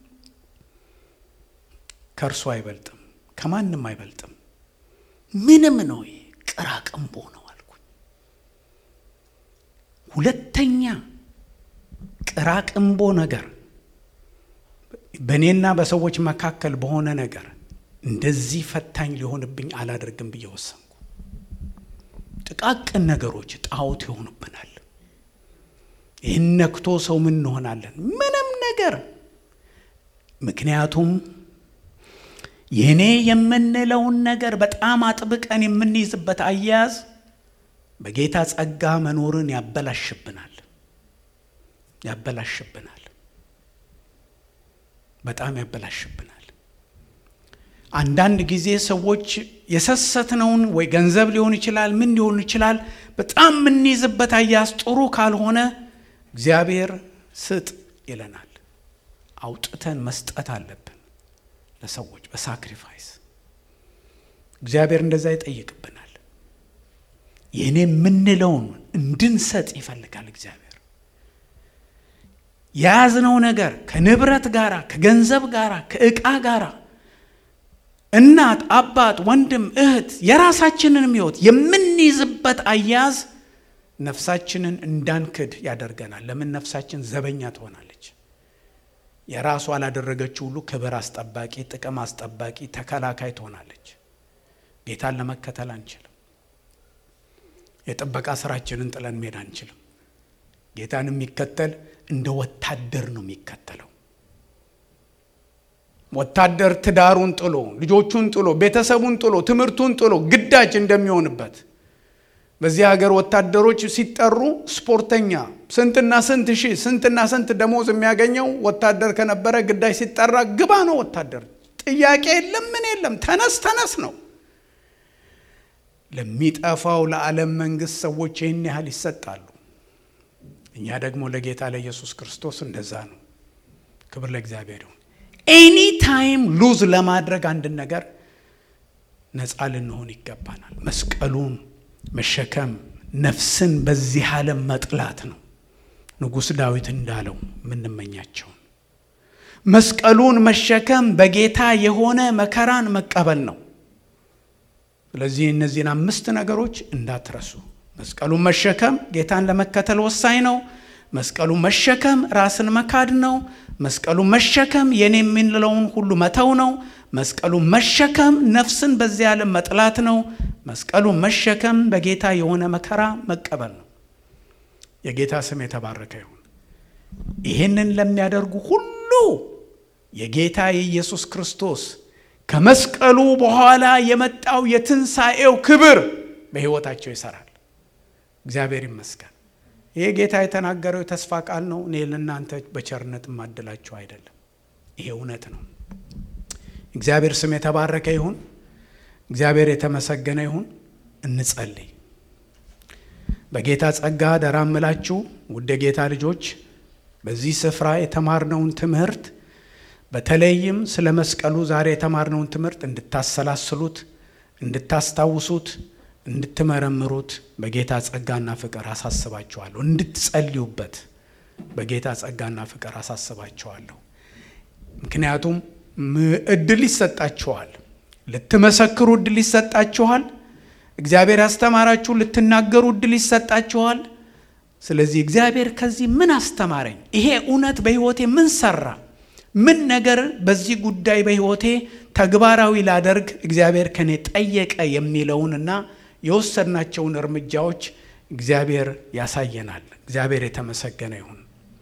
ከእርሱ አይበልጥም፣ ከማንም አይበልጥም። ምንም ነው፣ ይሄ ቅራቅንቦ ነው አልኩኝ። ሁለተኛ ቅራቅንቦ ነገር በእኔና በሰዎች መካከል በሆነ ነገር እንደዚህ ፈታኝ ሊሆንብኝ አላደርግም ብዬ ወሰንኩ። ጥቃቅን ነገሮች ጣዖት ይሆኑብናል። ይህን ነክቶ ሰው ምን እንሆናለን? ምንም ነገር። ምክንያቱም የእኔ የምንለውን ነገር በጣም አጥብቀን የምንይዝበት አያያዝ በጌታ ጸጋ መኖርን ያበላሽብናል ያበላሽብናል በጣም ያበላሽብናል። አንዳንድ ጊዜ ሰዎች የሰሰትነውን ወይ ገንዘብ ሊሆን ይችላል፣ ምን ሊሆን ይችላል፣ በጣም የምንይዝበት አያያዝ ጥሩ ካልሆነ እግዚአብሔር ስጥ ይለናል። አውጥተን መስጠት አለብን ለሰዎች በሳክሪፋይስ እግዚአብሔር እንደዛ ይጠይቅብናል። የእኔ የምንለውን እንድንሰጥ ይፈልጋል እግዚአብሔር። የያዝነው ነገር ከንብረት ጋር፣ ከገንዘብ ጋር፣ ከዕቃ ጋር እናት፣ አባት፣ ወንድም፣ እህት የራሳችንንም ሕይወት የምንይዝበት አያያዝ ነፍሳችንን እንዳንክድ ያደርገናል። ለምን ነፍሳችን ዘበኛ ትሆናለች። የራሷ ላደረገችው ሁሉ ክብር አስጠባቂ፣ ጥቅም አስጠባቂ፣ ተከላካይ ትሆናለች። ጌታን ለመከተል አንችልም። የጥበቃ ስራችንን ጥለን መሄድ አንችልም። ጌታን የሚከተል እንደ ወታደር ነው የሚከተለው። ወታደር ትዳሩን ጥሎ፣ ልጆቹን ጥሎ፣ ቤተሰቡን ጥሎ፣ ትምህርቱን ጥሎ ግዳጅ እንደሚሆንበት በዚህ ሀገር ወታደሮች ሲጠሩ ስፖርተኛ ስንትና ስንት ሺህ ስንትና ስንት ደሞዝ የሚያገኘው ወታደር ከነበረ ግዳጅ ሲጠራ ግባ ነው። ወታደር ጥያቄ የለም ምን የለም፣ ተነስ ተነስ ነው። ለሚጠፋው ለዓለም መንግስት ሰዎች ይህን ያህል ይሰጣሉ። እኛ ደግሞ ለጌታ ለኢየሱስ ክርስቶስ እንደዛ ነው። ክብር ለእግዚአብሔር ይሁን። ኤኒ ታይም ሉዝ ለማድረግ አንድን ነገር ነፃ ልንሆን ይገባናል። መስቀሉን መሸከም ነፍስን በዚህ ዓለም መጥላት ነው። ንጉሥ ዳዊት እንዳለው የምንመኛቸውን መስቀሉን መሸከም በጌታ የሆነ መከራን መቀበል ነው። ስለዚህ እነዚህን አምስት ነገሮች እንዳትረሱ። መስቀሉን መሸከም ጌታን ለመከተል ወሳኝ ነው። መስቀሉን መሸከም ራስን መካድ ነው። መስቀሉን መሸከም የኔ የምንለውን ሁሉ መተው ነው። መስቀሉን መሸከም ነፍስን በዚህ ዓለም መጥላት ነው። መስቀሉን መሸከም በጌታ የሆነ መከራ መቀበል ነው። የጌታ ስም የተባረከ ይሁን። ይህንን ለሚያደርጉ ሁሉ የጌታ የኢየሱስ ክርስቶስ ከመስቀሉ በኋላ የመጣው የትንሣኤው ክብር በሕይወታቸው ይሰራል። እግዚአብሔር ይመስገን። ይሄ ጌታ የተናገረው የተስፋ ቃል ነው። እኔ ለእናንተ በቸርነት የማድላችሁ አይደለም። ይሄ እውነት ነው። እግዚአብሔር ስም የተባረከ ይሁን። እግዚአብሔር የተመሰገነ ይሁን። እንጸልይ። በጌታ ጸጋ ደራ እምላችሁ ውድ የጌታ ልጆች በዚህ ስፍራ የተማርነውን ትምህርት በተለይም ስለ መስቀሉ ዛሬ የተማርነውን ትምህርት እንድታሰላስሉት፣ እንድታስታውሱት፣ እንድትመረምሩት በጌታ ጸጋና ፍቅር አሳስባችኋለሁ። እንድትጸልዩበት በጌታ ጸጋና ፍቅር አሳስባችኋለሁ። ምክንያቱም እድል ይሰጣችኋል፣ ልትመሰክሩ እድል ይሰጣችኋል። እግዚአብሔር ያስተማራችሁ ልትናገሩ እድል ይሰጣችኋል። ስለዚህ እግዚአብሔር ከዚህ ምን አስተማረኝ፣ ይሄ እውነት በሕይወቴ ምን ሰራ፣ ምን ነገር በዚህ ጉዳይ በሕይወቴ ተግባራዊ ላደርግ እግዚአብሔር ከኔ ጠየቀ የሚለውንና የወሰድናቸውን እርምጃዎች እግዚአብሔር ያሳየናል። እግዚአብሔር የተመሰገነ ይሁን።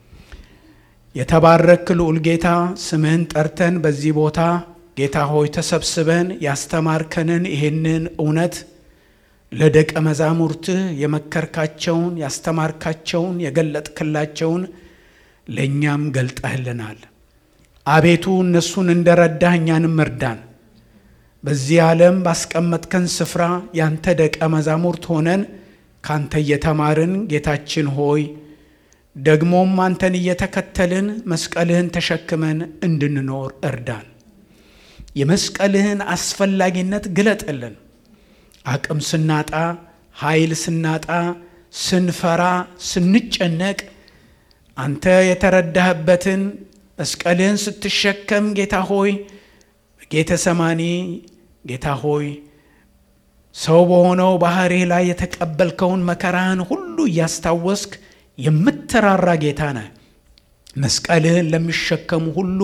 የተባረክ ልዑል ጌታ ስምህን ጠርተን በዚህ ቦታ ጌታ ሆይ ተሰብስበን ያስተማርከንን ይህንን እውነት ለደቀ መዛሙርትህ የመከርካቸውን ያስተማርካቸውን የገለጥክላቸውን ለእኛም ገልጠህልናል። አቤቱ እነሱን እንደረዳህ እኛንም እርዳን። በዚህ ዓለም ባስቀመጥከን ስፍራ ያንተ ደቀ መዛሙርት ሆነን ካንተ እየተማርን ጌታችን ሆይ ደግሞም አንተን እየተከተልን መስቀልህን ተሸክመን እንድንኖር እርዳን። የመስቀልህን አስፈላጊነት ግለጥልን። አቅም ስናጣ፣ ኃይል ስናጣ፣ ስንፈራ፣ ስንጨነቅ አንተ የተረዳህበትን መስቀልህን ስትሸከም ጌታ ሆይ ጌተ ሰማኒ ጌታ ሆይ ሰው በሆነው ባህሪህ ላይ የተቀበልከውን መከራህን ሁሉ እያስታወስክ የምትራራ ጌታ ነህ። መስቀልህን ለሚሸከሙ ሁሉ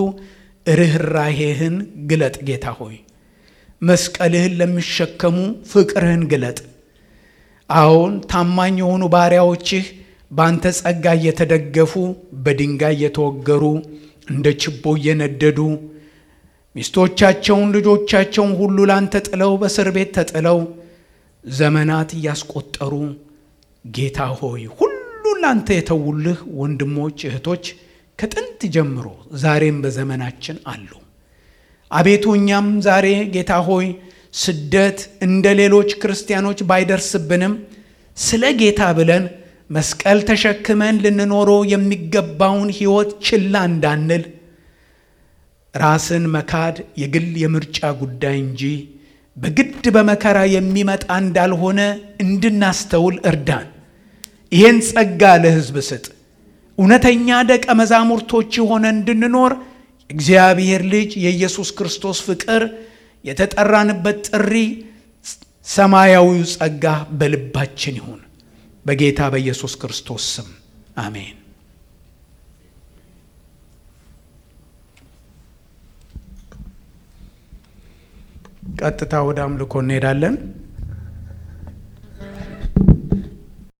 ርኅራሄህን ግለጥ ጌታ ሆይ መስቀልህን ለሚሸከሙ ፍቅርህን ግለጥ። አዎን ታማኝ የሆኑ ባሪያዎችህ በአንተ ጸጋ እየተደገፉ በድንጋይ እየተወገሩ እንደ ችቦ እየነደዱ ሚስቶቻቸውን ልጆቻቸውን ሁሉ ላንተ ጥለው በእስር ቤት ተጥለው ዘመናት እያስቆጠሩ ጌታ ሆይ ሁሉ ላንተ የተውልህ ወንድሞች እህቶች ከጥንት ጀምሮ ዛሬም በዘመናችን አሉ። አቤቱ እኛም ዛሬ ጌታ ሆይ ስደት እንደ ሌሎች ክርስቲያኖች ባይደርስብንም ስለ ጌታ ብለን መስቀል ተሸክመን ልንኖረው የሚገባውን ሕይወት ችላ እንዳንል ራስን መካድ የግል የምርጫ ጉዳይ እንጂ በግድ በመከራ የሚመጣ እንዳልሆነ እንድናስተውል እርዳን። ይህን ጸጋ ለሕዝብ ስጥ። እውነተኛ ደቀ መዛሙርቶች ሆነ እንድንኖር እግዚአብሔር ልጅ የኢየሱስ ክርስቶስ ፍቅር የተጠራንበት ጥሪ ሰማያዊው ጸጋ በልባችን ይሁን። በጌታ በኢየሱስ ክርስቶስ ስም አሜን። ቀጥታ ወደ አምልኮ እንሄዳለን።